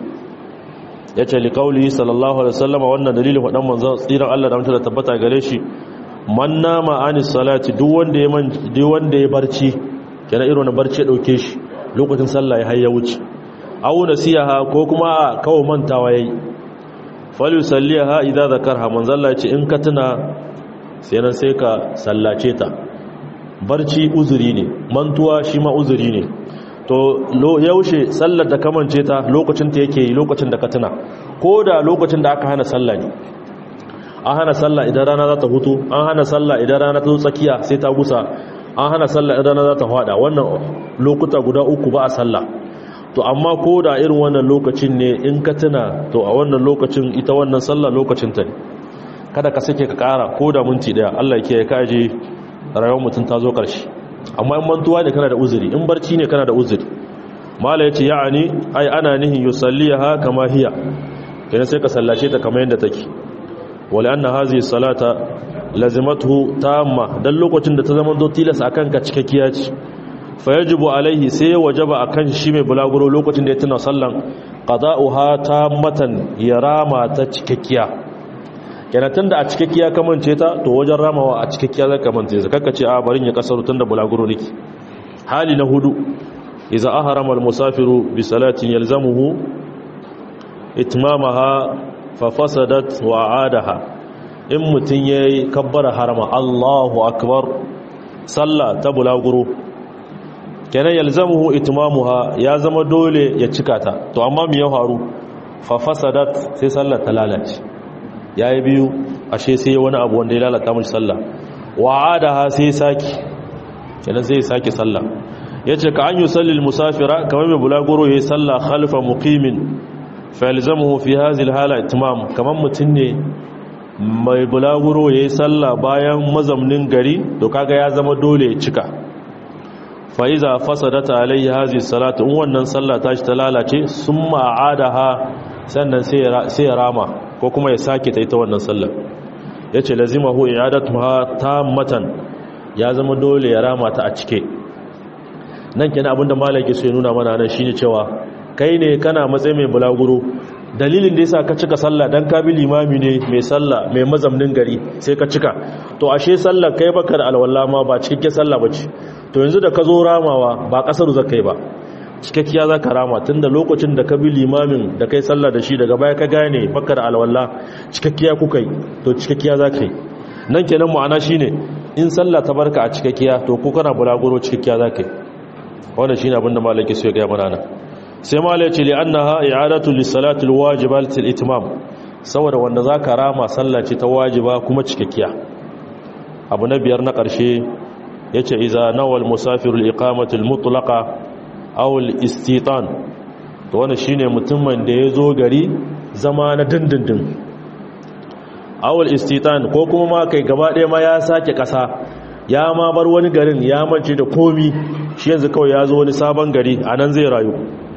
ya ce liƙauli sallallahu alaihi wasallama wannan dalilin waɗan manzan tsiran Allah da mutu da tabbata gare shi man nama anis salati duk wanda ya man duk wanda ya barci kenan irin na barci ya dauke shi lokacin sallah ya hayya wuce aw nasiha ko kuma a kawo mantawa yayi fal yusalliha idza zakarha manzan Allah ya ce in ka tuna sai nan sai ka sallace ta barci uzuri ne mantuwa shi ma uzuri ne to yaushe sallar da kamance ta lokacin ta yake yi lokacin da ka tuna ko da lokacin da aka hana sallah ne an hana sallah idan rana za ta hutu an hana sallah idan rana ta zo tsakiya sai ta gusa an hana sallah idan rana za ta fada wannan lokuta guda uku ba a sallah to amma ko da irin wannan lokacin ne in ka tuna to a wannan lokacin ita wannan sallah lokacin ta ne kada ka sake ka kara ko da minti daya Allah ya kiyaye ka je rayuwar mutum ta zo karshe amma in mantuwa ne kana da uzuri in barci ne kana da uzuri mala yace ya'ani ai ana nihin yusalliha kama hiya kenan sai ka sallace ta kamar yadda take wala anna hazihi salata lazimatuhu tamma dan lokacin da ta zama do tilas akan ka cikakkiya ce fa yajibu alaihi sai wajaba akan shi mai bulaguro lokacin da ya tuna sallan qada'uha tammatan ya rama ta cikakkiya kenan tunda a cikakkiya kamance ta to wajen ramawa a cikakkiya zaka kamance ta kakka ce a barin ya kasaru tunda bulaguro nake hali na hudu idza ahrama al-musafiru bi salatin yalzamuhu itmamaha fa fasadat wa aadaha in mutun yayi kabbara harama Allahu akbar sallah ta bulaguro kenan yalzamuhu itmamuha ya zama dole ya cika ta to amma me ya faru fa fasadat sai sallar ta lalace yayi biyu ashe sai wani abu wanda ya lalata mishi sallah wa'adaha sai saki kenan sai saki sallah yace ka an yusalli musafira kamar mai bulaguro yayi sallah khalfa muqimin fa yalzamuhu fi hadhihi alhala itmam kamar mutun ne mai bulaguro yayi sallah bayan mazamnin gari to kaga ya zama dole ya cika fa iza fasadata alayhi hadhihi salatu in wannan sallah tashi ta lalace summa aadaha sannan sai ya rama ko kuma ya sake ta ita wannan sallar yace lazimahu i'adatuha tammatan ya zama dole ya rama ta a cike nan kenan abinda malaki sai nuna mana nan shine cewa kai ne kana matsayi mai bulaguro dalilin da yasa ka cika sallah dan ka bi limami ne mai sallah mai mazamnin gari sai ka cika to ashe sallar kai baka da alwala ma ba cikakke sallah bace to yanzu da ka zo ramawa ba kasar zakai ba cikakkiya za ka rama tun da lokacin da ka bi limamin da kai sallah da shi daga baya ka gane baka da alwala cikakkiya kuka yi to cikakkiya za ka yi nan kenan ma'ana shi ne in sallah ta barka a cikakkiya to ko kana bulaguro cikakkiya za ka yi wannan shi ne abinda malaki su ya gaya mana nan sai malai ce li annaha i'adatu lis-salati al-wajibati al-itmam saboda wanda za ka rama sallah ce ta wajiba kuma cikakkiya abu na biyar na ƙarshe yace iza nawal musafiru al-iqamati al-mutlaqa awul istitan to wannan shine mutumin da ya zo gari zama na dindindin awul istitan ko kuma ma kai gaba ɗaya ma ya sake ƙasa ya ma bar wani garin ya mance da komi shi yanzu kawai ya zo wani sabon gari a nan zai rayu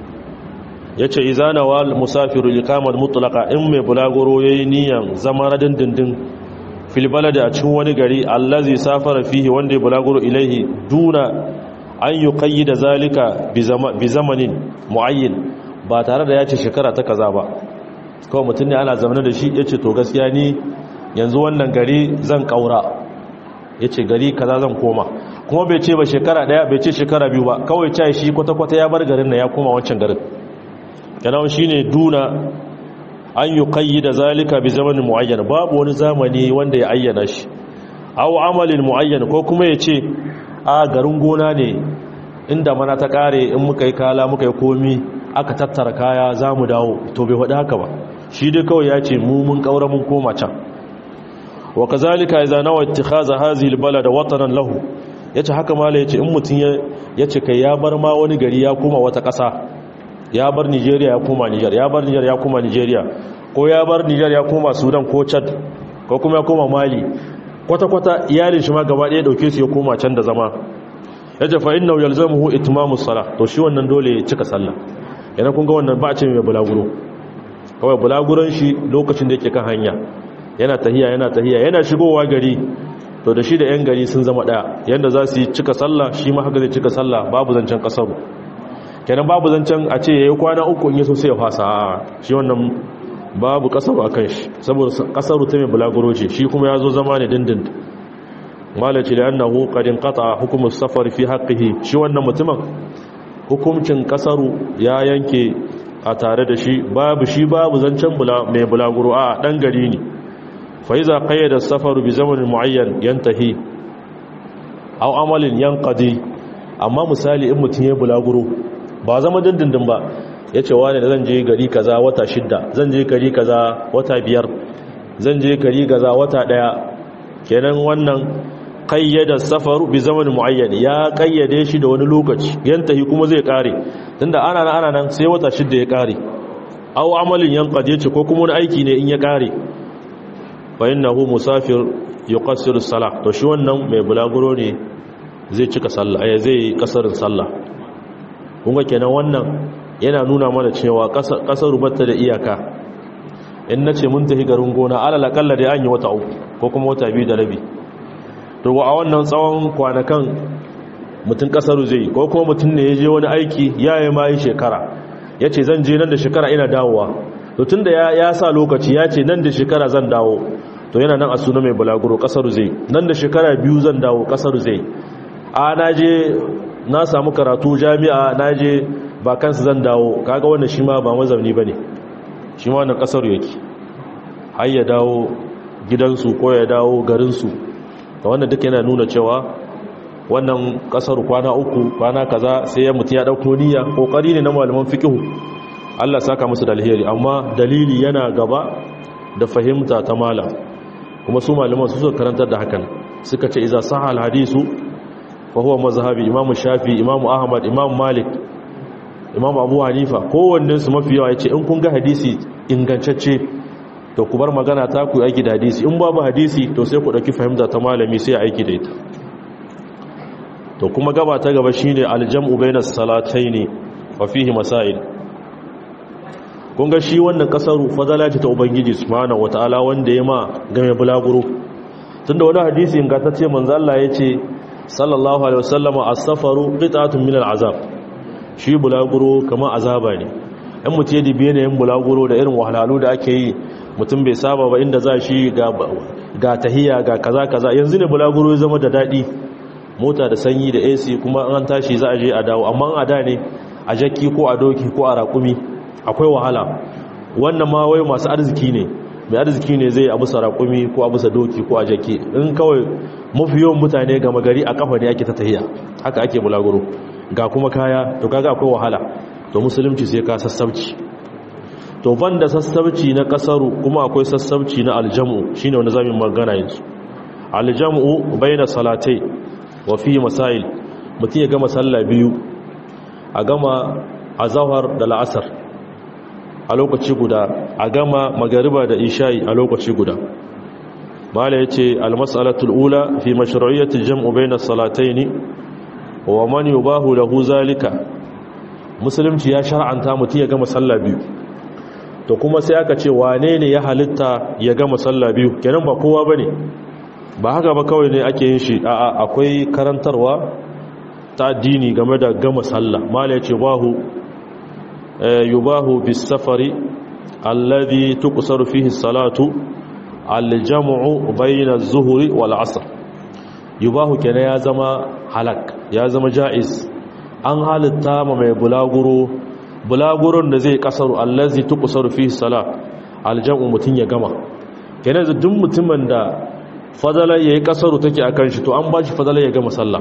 ya ce izana wa musafiru ikamar mutulaka in mai bulagoro ya yi niyan zama na dindindin filbalada a cikin wani gari allazi safara fihi wanda ya bulagoro ilaihi duna an yi kayi da zalika bi zamanin mu'ayyin ba tare da ya ce shekara ta kaza ba kawai mutum ne ana zamanin da shi ya ce to gaskiya ni yanzu wannan gari zan kaura ya ce gari kaza zan koma kuma bai ce ba shekara daya bai ce shekara biyu ba kawai cai shi kwata-kwata ya bar garin na ya koma wancan garin yanawan shi ne duna an yi kayi da zalika bi zamanin mu'ayyan babu wani zamani wanda ya ayyana shi au amalin mu'ayyan ko kuma ya ce a garin gona ne inda mana ta kare in muka yi kala muka yi komi aka tattara kaya za mu dawo to bai faɗi haka ba shi dai kawai ya ce mu mun ƙaura mun koma can wa kazalika idza nawa ittikhaza hadhihi albalada watanan lahu yace haka mala yace in mutun yace kai ya bar ma wani gari ya koma wata ƙasa ya bar Nigeria ya koma Niger ya bar Niger ya koma Nigeria ko ya bar Niger ya koma Sudan ko Chad ko kuma ya koma Mali kwata-kwata iyalin shi ma gaba ɗaya ɗauke su ya koma can da zama ya ce fa'in nau yalzamuhu itimamus sala to shi wannan dole ya cika sallah yana kunga wannan ba a ce mai bulaguro kawai bulaguron shi lokacin da yake kan hanya yana tahiya yana tahiya yana shigowa gari to da shi da 'yan gari sun zama ɗaya yadda za su yi cika sallah shi ma haka zai cika sallah babu zancen ƙasaru kenan babu zancen a ce ya yi kwana uku in yi so sai ya fasa shi wannan babu kasaru a kan shi saboda kasaru ta mai bulaguro ce shi kuma ya zo zama ne dindin malaci da annahu qadin qata hukumus safar fi haqqihi shi wannan mutumin hukuncin kasaru ya yanke a tare da shi babu shi babu zancen mai bulaguro a dan gari ne fa iza qayyada safaru bi zamanin muayyan yantahi aw amalin yanqadi amma misali in mutum ya bulaguro ba zama dindindin ba ya ce wane da zan je gari kaza wata shidda zan je gari kaza wata biyar zan je gari kaza wata daya kenan wannan kayyada safaru bi zamanin muayyan ya kayyade shi da wani lokaci yantahi kuma zai kare tunda ana nan ana nan sai wata shidda ya kare aw amalin yanqad yace ko kuma wani aiki ne in ya kare fa innahu musafir yuqassiru salah to shi wannan mai bulaguro ne zai cika sallah ai zai kasarin sallah kun ga kenan wannan yana nuna mana cewa kasar rubatta da iyaka in na ce mun tafi garin gona alal akalla da an yi wata uku ko kuma wata biyu da rabi to a wannan tsawon kwanakan mutum kasar zai ko kuma mutum ne ya je wani aiki ya yi ma yi shekara ya ce zan je nan da shekara ina dawowa to tun da ya sa lokaci ya ce nan da shekara zan dawo to yana nan a suna mai bulaguro kasar zai nan da shekara biyu zan dawo kasar zai a na je na samu karatu jami'a na je ba kansu zan dawo kaga wannan shi ma ba mazauni ba ne shi ma wannan kasar yake har ya dawo gidansu ko ya dawo garinsu da wannan duk yana nuna cewa wannan kasar kwana uku kwana kaza sai ya mutu ya dauko niyya kokari ne na malaman fiqhu Allah saka musu da alheri amma dalili yana gaba da fahimta ta malam kuma su malaman su suka karantar da hakan suka ce iza sahha al-hadisu fa huwa mazhabi imam shafi imam ahmad imam malik imam abu hanifa kowannen su mafi yawa yace in kun ga hadisi ingantacce to ku bar magana ta ku aiki da hadisi in babu hadisi to sai ku dauki fahimta ta malami sai aiki da ita to kuma gaba ta gaba shine aljam'u bainas salataini wa fihi masail kun ga shi wannan kasaru fadala ce ta ubangiji subhanahu wataala wanda ya ma game bulaguro tunda wani hadisi ingantacce manzo Allah yace sallallahu alaihi wasallama as-safaru qit'atun min al-azab shi bulaguro kamar azaba ne in mutum ya dibi yanayin bulaguro da irin wahalhalu da ake yi mutum bai saba ba inda za shi ga tahiya ga kaza kaza yanzu ne bulaguro ya zama da daɗi mota da sanyi da ac kuma an tashi za a je a dawo amma a da ne a jakki ko a doki ko a raƙumi akwai wahala wannan ma wai masu arziki ne mai arziki ne zai abu sa raƙumi ko abu sa doki ko a jakki in kawai mafi yawan mutane gama gari a kafa ne ake ta tahiya haka ake bulaguro ga kuma kaya to kaga akwai wahala to musulunci sai ka sassauci to banda sassauci na kasaru kuma akwai sassauci na aljamu shine wanda zamu magana yanzu aljamu baina salatai wa fi masail mutum ya gama sallah biyu a gama azhar da la'asar a lokaci guda a gama magariba da isha'i a lokaci guda mala yace almas'alatul ula fi mashru'iyyati aljam'u baina salataini wa man yubahu lahu zalika musulunci ya shar'anta mutum ya gama sallah biyu to kuma sai aka ce wane ne ya halitta ya gama sallah biyu kenan ba kowa bane ba haka ba kawai ne ake yin shi a'a akwai karantarwa ta addini game da gama sallah mala yace bahu yubahu bis safari alladhi tuqsaru fihi salatu al-jam'u bayna az-zuhri wal 'asr yubahu kenan ya zama halak ya zama jaiz an halitta ma mai bulaguro bulaguron da zai kasaru allazi tuqsaru fihi salat al-jam'u mutun ya gama kenan duk mutumin da fadala yayi kasaru take akan shi to an bashi fadala ya gama sallah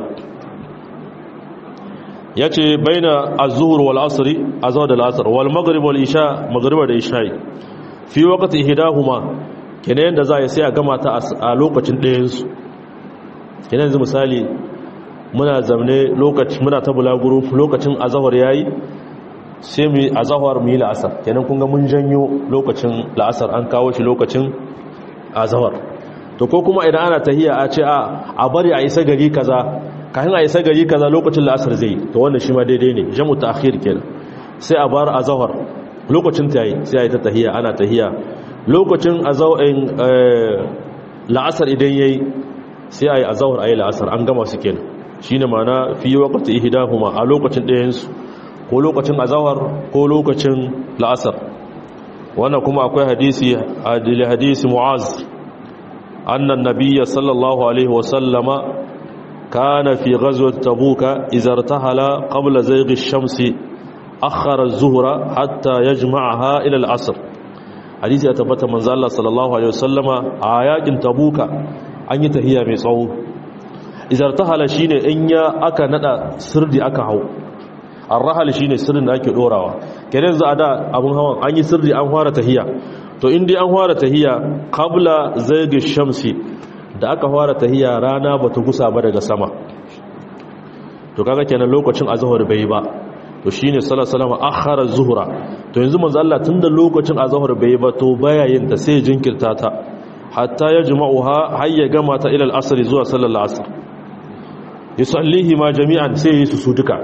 yace baina az-zuhr wal 'asr azwa da al-'asr wal maghrib wal isha maghriba da isha fi waqti ihdahuma kenan da za ya sai a gama ta a lokacin ɗayan su kenan yanzu misali muna zamne lokaci muna ta bulaguro lokacin azahar yayi sai mu azahar mu yi la'asar kenan kun ga mun janyo lokacin la'asar an kawo shi lokacin azahar to ko kuma idan ana tahiya a ce a a bari a isa gari kaza kafin a isa gari kaza lokacin la'asar zai to wannan shi ma daidai ne jamu ta'khir kenan sai a bar azahar lokacin ta yi sai a yi ta tahiya ana tahiya lokacin azawin la'asar idan yayi sai a yi azahar a yi la'asar an gama su kenan shi ne mana fi wakati ihidahuma a lokacin ɗayensu ko lokacin azahar ko lokacin la'asar wannan kuma akwai hadisi adili hadisi mu'az annan nabiyya sallallahu alaihi wasallama kana fi ghazwat tabuka izartahala qabla zayghi ash-shamsi akhara az-zuhra hatta yajma'aha ila al-'asr hadisi ya tabbata manzo Allah sallallahu alaihi wasallama a yakin tabuka an yi tahiya mai tsawo izartahala shine in ya aka nada sirdi aka hau arrahal shine sirrin da ake dorawa kenan yanzu a da abun hawan an yi sirdi an fara tahiya to in dai an fara tahiya qabla zaygi shamsi da aka fara tahiya rana bata gusa ba daga sama to kaga kenan lokacin azhar bai ba to shine sallallahu alaihi wasallam akhara zuhra to yanzu manzo Allah tunda lokacin azhar bai ba to baya yin ta sai jinkirta ta hatta yajma'uha hayya gama ta ila al-asr zuwa sallar asr yusallihi ma jami'an sai yi su duka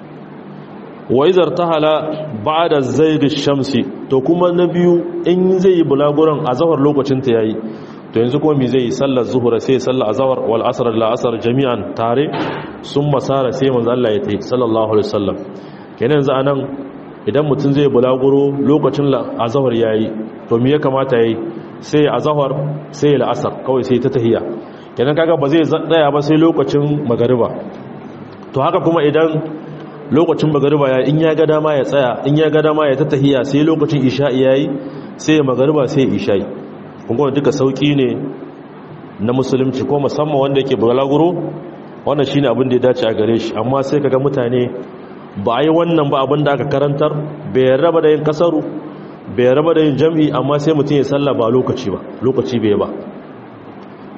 wa izar tahala ba'da zayd ash-shamsi to kuma na biyu in zai yi bulaguran azhar lokacin ta yayi to yanzu kuma me zai yi sallar zuhra sai sallar azhar wal asr la asr jami'an tare sun masara sai manzo Allah ya tayi sallallahu alaihi wasallam kenan yanzu anan idan mutum zai bulaguro lokacin azhar yayi to me ya kamata yayi sai azhar sai la asr kawai sai ta tahiya kenan kaga ba zai tsaya ba sai lokacin magariba to haka kuma idan lokacin magariba ya in ya ga dama ya tsaya in ya ga dama ya tattahiya sai lokacin isha'i yayi sai magariba sai isha'i kun ga duka sauki ne na musulunci ko musamman wanda yake bulaguro wannan shine abin da ya dace a gare shi amma sai kaga mutane ba a yi wannan ba abin da aka karantar bai raba da yin kasaru bai raba da yin jam'i amma sai mutum ya salla ba lokaci ba lokaci bai ba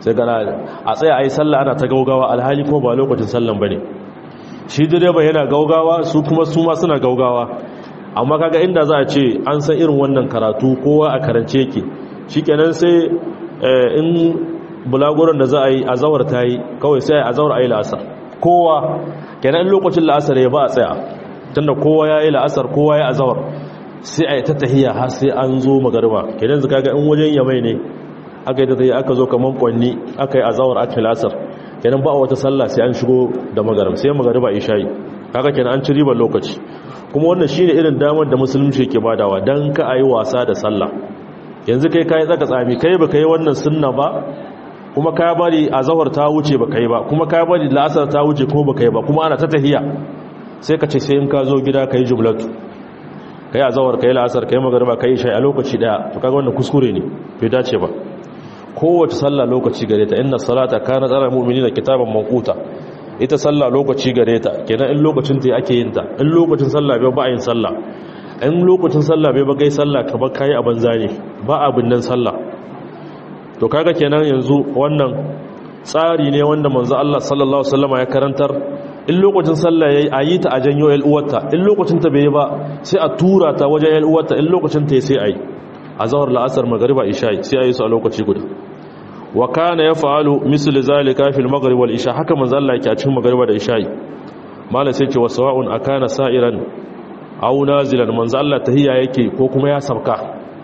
sai gana a tsaya a yi sallah ana ta gaugawa alhali ko ba lokacin sallan ba ne shi direba yana gaugawa su kuma su ma suna gaugawa amma kaga inda za a ce an san irin wannan karatu kowa a karance yake shikenan sai in bulaguran da za a yi azawar ta yi kawai sai a azawar a yi la'asar kowa kenan lokacin la'asar ya ba a tsaya tunda kowa ya yi la'asar kowa ya azawar sai a yi ta tahiya har sai an zo magarba kenan zaka ga in wajen yamai ne aka yi ta tahiya aka zo kaman kwanni aka yi azawar aka yi la'asar kenan ba a wata sallah sai an shigo da magarba sai magarba isha'i kaga kenan an ci ribar lokaci kuma wannan shine irin damar da musulunci ke badawa dan ka ayi wasa da sallah yanzu kai kai tsaka tsami kai baka yi wannan sunna ba kuma ka bari azhar ta wuce baka yi ba kuma ka bari la'asar ta wuce ko baka yi ba kuma ana ta tahiya sai ka ce sai in ka zo gida kai jumlatu kai azhar kai la'asar kai magriba kai isha a lokaci daya to kaga wannan kuskure ne bai dace ba kowace sallah lokaci gare ta inna salata kana tsara mu'minina kitaban manquta ita sallah lokaci gare ta kenan in lokacin ta ake yin ta in lokacin sallah bai ba yin sallah in lokacin sallah bai ba kai sallah ka ba kai a banza ne ba abin nan sallah to kaga kenan yanzu wannan tsari ne wanda manzo Allah sallallahu alaihi wasallam ya karantar in lokacin sallah yayi ayi ta a janyo el uwarta in lokacin ta bai ba sai a tura ta wajen el uwarta in lokacin ta sai ayi azhar la'asar magriba isha sai ayi su a lokaci guda wa kana yaf'alu misl zalika fil maghrib wal isha haka manzo Allah yake a cikin magriba da isha malai sai ce wa sawa'un akana sa'iran aw nazilan manzo Allah tahiyya yake ko kuma ya sabka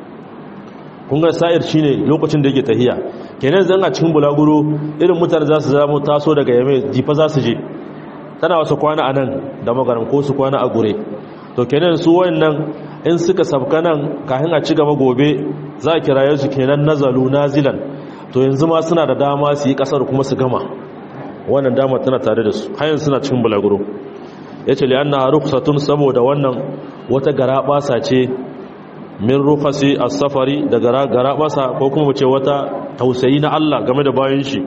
kun ga sa'ir shine lokacin da yake tahiyya kenan zan a cikin bulaguro irin mutane za su zama taso daga yame jifa za su je tana wasu kwana a nan da magaram ko su kwana a gure to kenan su wayannan in suka sabka nan kafin a ci gaba gobe za a kiraye su kenan nazalu nazilan to yanzu ma suna da dama su yi kasar kuma su gama wannan dama tana tare da su hayan suna cikin bulaguro ya ce liyanna rukhsatun saboda wannan wata garabasa ce min rukhasi as-safari da garabasa ko kuma ce wata tausayi na Allah game da bayan shi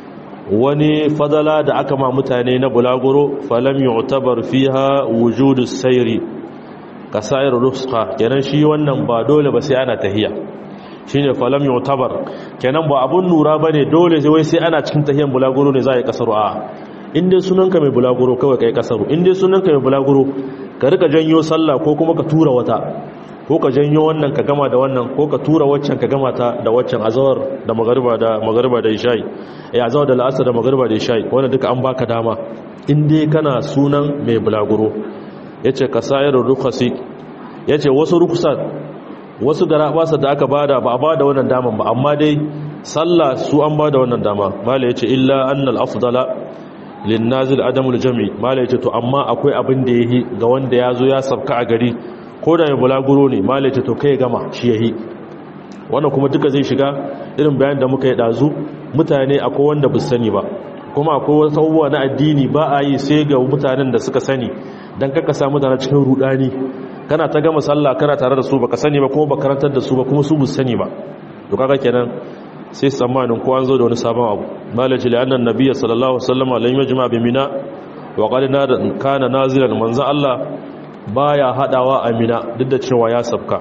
wani fadala da aka ma mutane na bulaguro falam yu'tabar fiha wujudus sayri kasair rukhsa kenan shi wannan ba dole ba sai ana tahiya shine falam yu'tabar kenan ba abun nura bane dole sai wai sai ana cikin tahiyan bulaguro ne za a yi kasaru a in dai sunanka mai bulaguro kawai kai kasaru in dai sunanka mai bulaguro ka rika janyo sallah ko kuma ka tura wata ko ka janyo wannan ka gama da wannan ko ka tura waccan ka gama ta da waccan azawar da magariba da magariba da isha'i eh azawar da la'asar da magariba da isha'i wannan duka an baka dama in dai kana sunan mai bulaguro yace ka sayar rukhasi yace wasu rukhsat wasu garabasa da aka bada ba a bada wannan daman ba amma dai sallah su an bada wannan dama mala yace illa annal afdala lin nazil adamul jami mala yace to amma akwai abin da yahi ga wanda yazo ya sabka a gari ko da mai bulaguro ne mala yace to kai gama shi yahi wannan kuma duka zai shiga irin bayan da muka yi dazu mutane akwai wanda bu sani ba kuma akwai wasu abubuwa na addini ba a yi sai ga mutanen da suka sani dan kaka sa mutane cikin rudani kana ta gama sallah kana tare da su baka sani ba kuma baka karantar da su ba kuma su bu sani ba to kaga kenan sai tsammanin ko an zo da wani sabon abu malaci li annan nabiyyi sallallahu alaihi wasallam lam yajma bi mina wa qad kana nazilan manzo Allah baya hadawa a mina duk da cewa ya sabka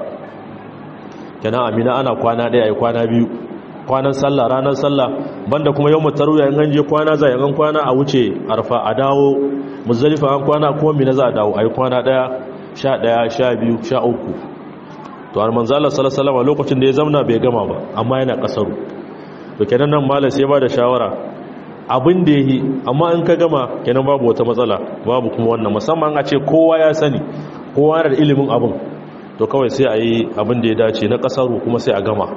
kenan a mina ana kwana daya ai kwana biyu kwanan sallah ranar sallah banda kuma yawmut tarwiya in an je kwana za yan kwana a wuce arfa a dawo muzdalifa an kwana kuma mina za a dawo ai kwana daya sha ɗaya sha biyu sha uku to har manzala salasalama lokacin da ya zamna bai gama ba amma yana ƙasaru to kenan nan malam sai ba da shawara abin da ya yi amma in ka gama kenan babu wata matsala babu kuma wannan musamman a ce kowa ya sani kowa da ilimin abin to kawai sai a yi abin da ya dace na ƙasaru kuma sai a gama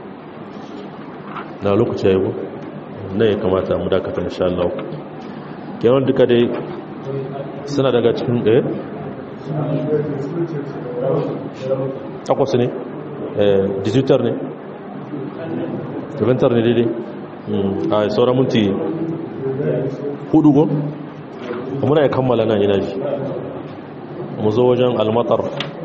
na lokaci ya yi na ya kamata mu dakata insha Allah kenan duka dai suna daga cikin ɗaya takwas ne digitar ne tuventar ne daidai a sauran minti hudu go muna ya kammala nan yana ji mu zo wajen almatar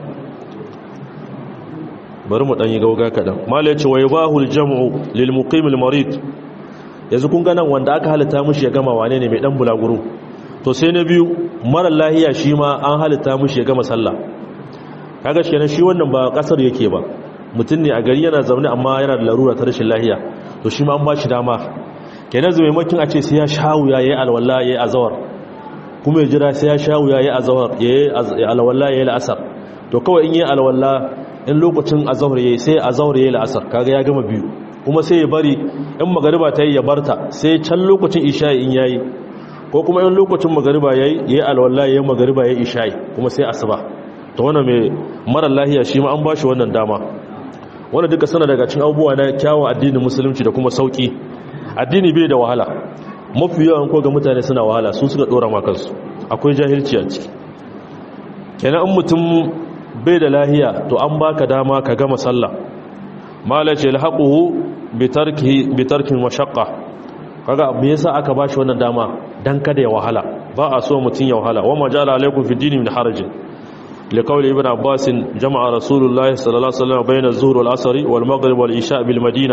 bari mu ɗanyi gauga kaɗan mala ce wa yi bahul jam'u lilmuqimil marid yanzu kun ganan wanda aka halitta mushi ya gama wane ne mai ɗan bulaguro to sai na biyu marar lahiya shi ma an halitta mushi ya gama sallah kaga shi shi wannan ba kasar yake ba mutum ne a gari yana zaune amma yana da larura ta rashin lahiya to shi ma an ba shi dama kenan zai maimakin a ce sai ya shawu ya yi alwala ya yi azawar kuma ya jira sai ya shawu ya yi azawar ya yi alwala ya yi la'asar to kawai in yi alwala in lokacin azawar ya yi sai azawar ya yi la'asar kaga ya gama biyu kuma sai ya bari in magariba ta yi ya barta sai can lokacin isha'i in yayi ko kuma in lokacin magariba ya yi alwala ya yi magariba ya yi isha'i kuma sai asuba to wannan mai mara lahiya shi ma an ba shi wannan dama wanda duka sana daga cin abubuwa na kyawun addinin musulunci da kuma sauki addini bai da wahala mafi yawan ko ga mutane suna wahala su suka dora ma kansu akwai jahilci a ciki kenan in mutum bai da lahiya to an baka dama ka gama sallah mala ce alhaquhu bi tarkihi bi tarkin mashaqqa kaga me yasa aka bashi wannan dama dan kada ya wahala ba a so mutum ya wahala wa majala alaikum fi dini min harajin لقول ابن عباس جمع رسول الله صلى الله عليه وسلم بين الظهر والعصر والمغرب والعشاء بالمدينه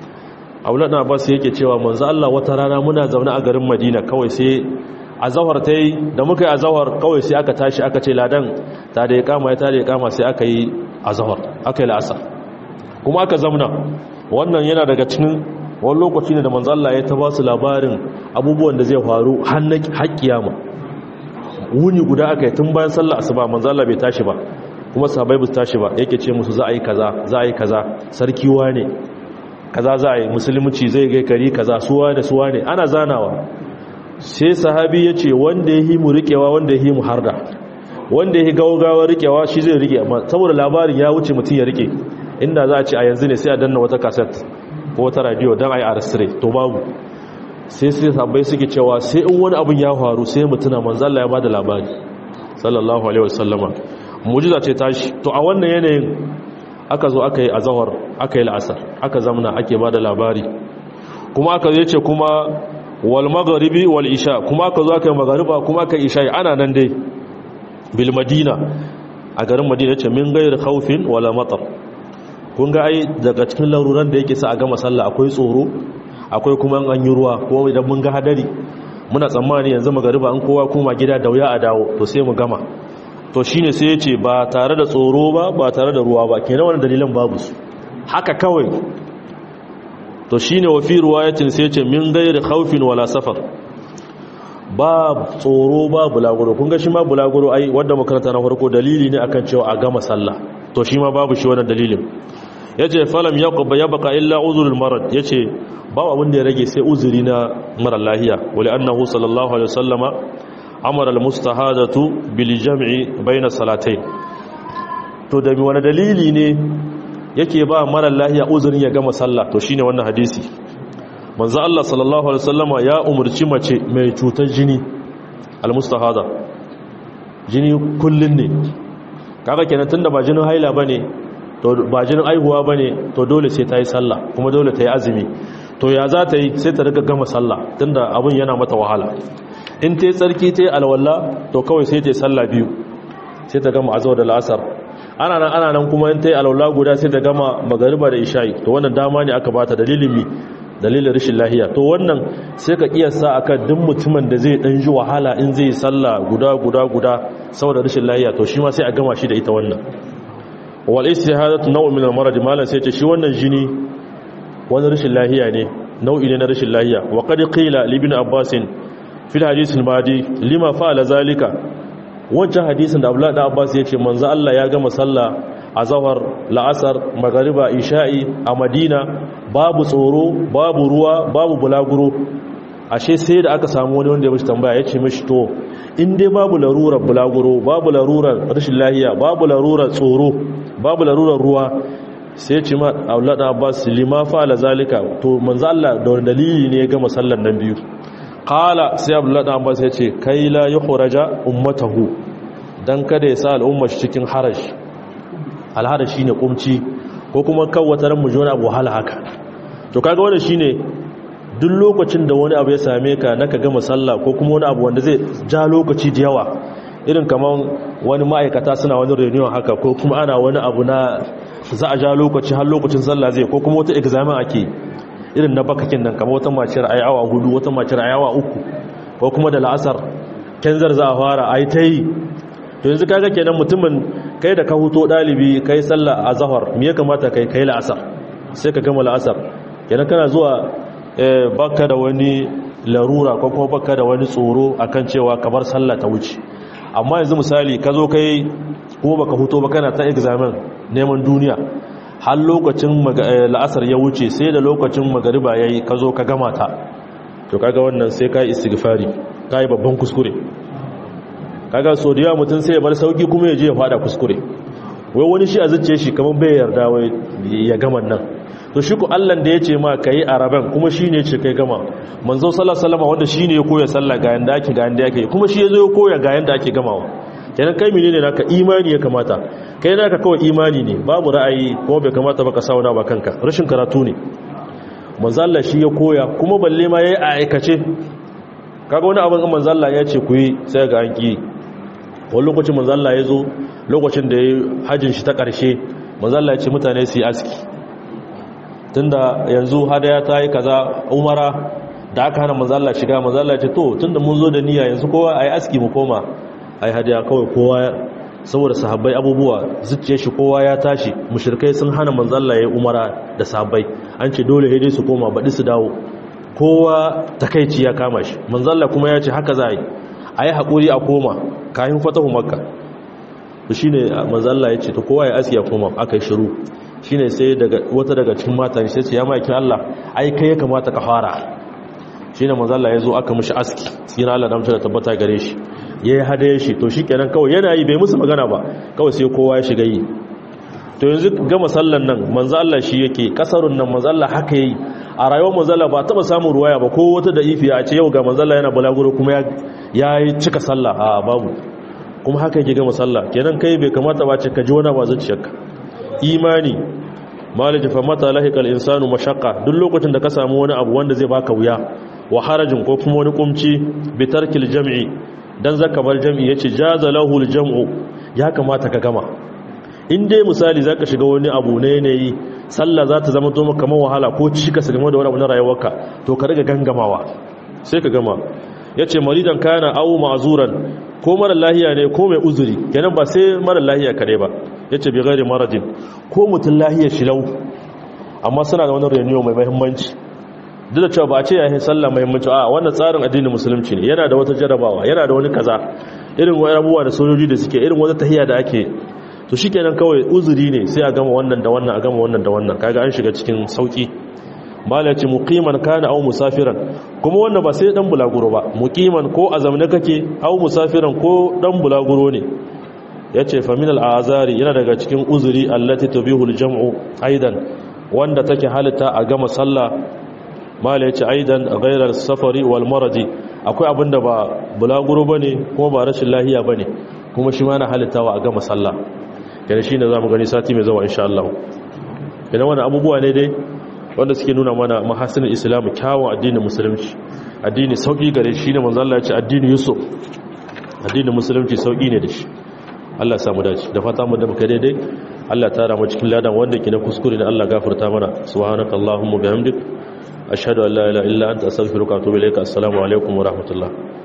aulat na basu yake cewa manzo Allah wata rana muna zaune a garin Madina kawai sai azhar tayi da muka yi azhar kawai sai aka tashi aka ce ladan ta da iqama ya ta da iqama sai aka yi azhar aka yi la'asar kuma aka zamna wannan yana daga cikin wani lokaci ne da manzo Allah ya ta ba su labarin abubuwan da zai faru har na haƙƙiyama wuni guda aka yi tun bayan sallah asuba manzo Allah bai tashi ba kuma sahabbai ba su tashi ba yake ce musu za a yi kaza za a yi kaza sarki wane kaza za a yi musulunci zai gai kari kaza suwa da suwa ne ana zanawa sai sahabi ya ce wanda ya yi mu riƙewa wanda ya yi mu harda wanda ya yi gaugawa riƙewa shi zai riƙe amma saboda labarin ya wuce mutum ya riƙe inda za a ce a yanzu ne sai a danna wata kaset ko wata radio don a yi arastire to babu sai sai sabai suke cewa sai in wani abin ya faru sai mutuna manzalla ya ba da labari sallallahu alaihi wasallama mujiza ce tashi to a wannan yanayin aka zo aka yi azahar aka yi la'asar aka zamna ake ba da labari kuma aka zai ce kuma wal magharibi wal isha kuma aka zo aka yi maghariba kuma aka yi isha ana nan dai bil madina a garin madina ce min gairi khawfin wala matar kun ga ai daga cikin laruran da yake sa a gama sallah akwai tsoro akwai kuma an yi ruwa ko idan mun ga hadari muna tsammani yanzu magariba an kowa kuma gida da wuya a dawo to sai mu gama to shine sai yace ba tare da tsoro ba ba tare da ruwa ba kenan wannan dalilan babu su haka kawai to shine wa fi riwayatin sai yace min ghairi khawfin wala safar ba tsoro ba bulaguro kun ga shi ma bulaguro ai wanda makaranta na farko dalili ne akan cewa a gama sallah to shi ma babu shi wannan dalilin yace falam yaqba yabqa illa uzrul marad yace ba abin da ya rage sai uzuri na mara lahiya wali annahu sallallahu alaihi wasallama amara almustahadatu bil jam'i bayna salatayn to da wani dalili ne yake ba mara lahiya uzurin ya gama sallah to shine wannan hadisi manzo Allah sallallahu alaihi wasallama ya umurci mace mai cutar jini almustahada jini kullun ne kaga kenan tunda ba jinin haila bane to ba jinin aihuwa bane to dole sai ta yi sallah kuma dole ta yi azumi to ya za ta yi sai ta riga gama sallah tunda abin yana mata wahala in ta yi tsarki ta yi alwala to kawai sai ta yi sallah biyu sai ta gama azawar da la'asar ana nan ana nan kuma in ta yi alwala guda sai ta gama magariba da isha'i to wannan dama ne aka bata dalilin mi dalilin rashin lahiya to wannan sai ka kiyasta akan duk mutumin da zai dan ji wahala in zai yi sallah guda guda guda saboda rashin lahiya to shi ma sai a gama shi da ita wannan wal istihadatu naw'un min al-marad malan sai ce shi wannan jini wani rashin lahiya ne nau'i ne na rashin lahiya wa qad qila li ibn abbas fil hadith al-madi lima fa'ala zalika wancan hadisin da abdullahi abbas yace manzo Allah ya gama sallah azhar la'asar magriba isha'i a madina babu tsoro babu ruwa babu bulaguro ashe sai da aka samu wani wanda ya mishi tambaya yace mishi to in dai babu larurar bulaguro babu larurar rashin lahiya babu larurar tsoro babu larurar ruwa sai ce ma aulada abbas lima fa'ala zalika to manzo Allah da wani dalili ne ya gama sallar nan biyu qala sai aulada abbas ya ce kai la yukhraja ummatahu dan kada ya sa al'ummar cikin harash alharash shine kumci ko kuma kawata ran mu jona abu hal haka to kaga wannan shine duk lokacin da wani abu ya same ka naka gama sallah ko kuma wani abu wanda zai ja lokaci da yawa irin kaman wani ma'aikata suna wani reunion haka ko kuma ana wani abu na za a ja lokaci har lokacin sallah zai ko kuma wata examen ake irin na bakakin nan kamar wata maciyar ayi awa hudu wata maciyar ayi awa uku ko kuma da la'asar kenzar za a fara ayi ta yi to yanzu kaga kenan mutumin kai da ka huto dalibi kai sallah a zahar me ya kamata kai kai la'asar sai ka gama la'asar kenan kana zuwa baka da wani larura ko kuma baka da wani tsoro akan cewa kamar sallah ta wuce amma yanzu misali ka zo kai ko baka huto ba kana ta examen neman duniya har lokacin la'asar ya wuce sai da lokacin magariba yayi ka zo ka gama ta to kaga wannan sai kai istighfari kai babban kuskure kaga so da yawa mutum sai ya bar sauki kuma ya je ya fada kuskure wai wani shi a zuciye shi kamar bai yarda wai ya gama nan to shi ku Allah da ya ce ma kai araban kuma shi ne ce kai gama manzo sallallahu alaihi wasallam wanda shi ne ya koya sallah ga yanda ake ga yanda ake kuma shi ya zo ya koya ga yanda ake gamawa kenan kai menene naka imani ya kamata kai naka kawai imani ne babu ra'ayi kuma bai kamata ba ka sauna ba kanka rashin karatu ne manzo Allah shi ya koya kuma balle ma yayi a aikace kaga wani abin manzo Allah ya ce ku yi sai ga an ki wani lokacin manzo Allah ya zo lokacin da yayi hajjin shi ta karshe manzo Allah ya ce mutane su yi aski tunda yanzu hadaya ta yi kaza umara da aka hana manzo Allah shiga manzo Allah ya ce to tunda mun zo da niyya yanzu kowa ayi aski mu koma ai hadaya kawai kowa saboda sahabbai abubuwa zuciyar shi kowa ya tashi mushrikai sun hana manzo Allah yayi umara da sahabbai an ce dole dai su koma baɗi su dawo kowa takeici ya kama shi manzo Allah kuma ya ce haka za a yi ayi hakuri a koma kayan fatahu makka to shine manzo Allah ya ce to kowa ya aski ya koma akai shiru shine sai daga wata daga cikin mata sai ce ya maki Allah ai kai ya kamata ka fara shine manzo Allah ya zo aka mishi aski tsira Allah da da tabbata gare shi yayi hadaye shi to shikenan kawai yana yi bai musu magana ba kawai sai kowa ya shiga yi to yanzu gama sallan nan manzo Allah shi yake kasarun nan manzo Allah haka yi a rayuwar manzo Allah ba taba samun ruwaya ba ko wata da ifiya a ce yau ga manzo Allah yana bulaguro kuma ya yi cika sallah a babu kuma haka yake gama sallah kenan kai bai kamata ba ce ka ji wani ba zuciyarka imani malaji fa mata lahiqal insanu mashaqqa duk lokacin da ka samu wani abu wanda zai baka wuya wa harajin ko kuma wani kumci bi tarkil jam'i dan zaka bar jam'i yace jaza lahu jam'u ya kamata ka gama in dai misali zaka shiga wani abu ne yanayi sallah za ta zama to maka kamar wahala ko cika su game da wani abu na rayuwarka to ka riga gangamawa sai ka gama yace maridan kana aw ma'zuran ko mara lahiya ne ko mai uzuri kenan ba sai mara lahiya kare ba yace bi ghairi maradin ko mutun lahiya shilau amma suna da wani renew mai muhimmanci duk da cewa ba a ce yayin sallah muhimmanci a wannan tsarin addinin musulunci ne yana da wata jarabawa yana da wani kaza irin wani abubuwa da sojoji da suke irin wata tahiya da ake to shikenan kawai uzuri ne sai a gama wannan da wannan a gama wannan da wannan kaga an shiga cikin sauki mala ce muqiman kana aw musafiran kuma wannan ba sai dan bulaguro ba muqiman ko azamne kake aw musafiran ko dan bulaguro ne yace fa min al-azari yana daga cikin uzuri allati tubihu al-jam'u aidan wanda take halitta a gama sallah mala yace aidan ghayra safari wal maradi akwai abinda ba bulaguro bane kuma ba rashin lahiya bane kuma shi ma na halittawa a gama sallah yana shine zamu gani sati mai zuwa insha Allah idan wannan abubuwa ne dai wanda suke nuna mana mahasinin islam kyawun addinin musulunci addini sauki gare shi ne manzo Allah ya ce addini yusuf addinin musulunci sauki ne da shi Allah ya samu dace da fata mu da muka daidai Allah tara mu cikin ladan wanda ke na kuskure ne Allah gafarta mana subhanakallahumma bihamdik ashhadu an la ilaha illa anta astaghfiruka wa atubu ilaik assalamu alaikum wa rahmatullah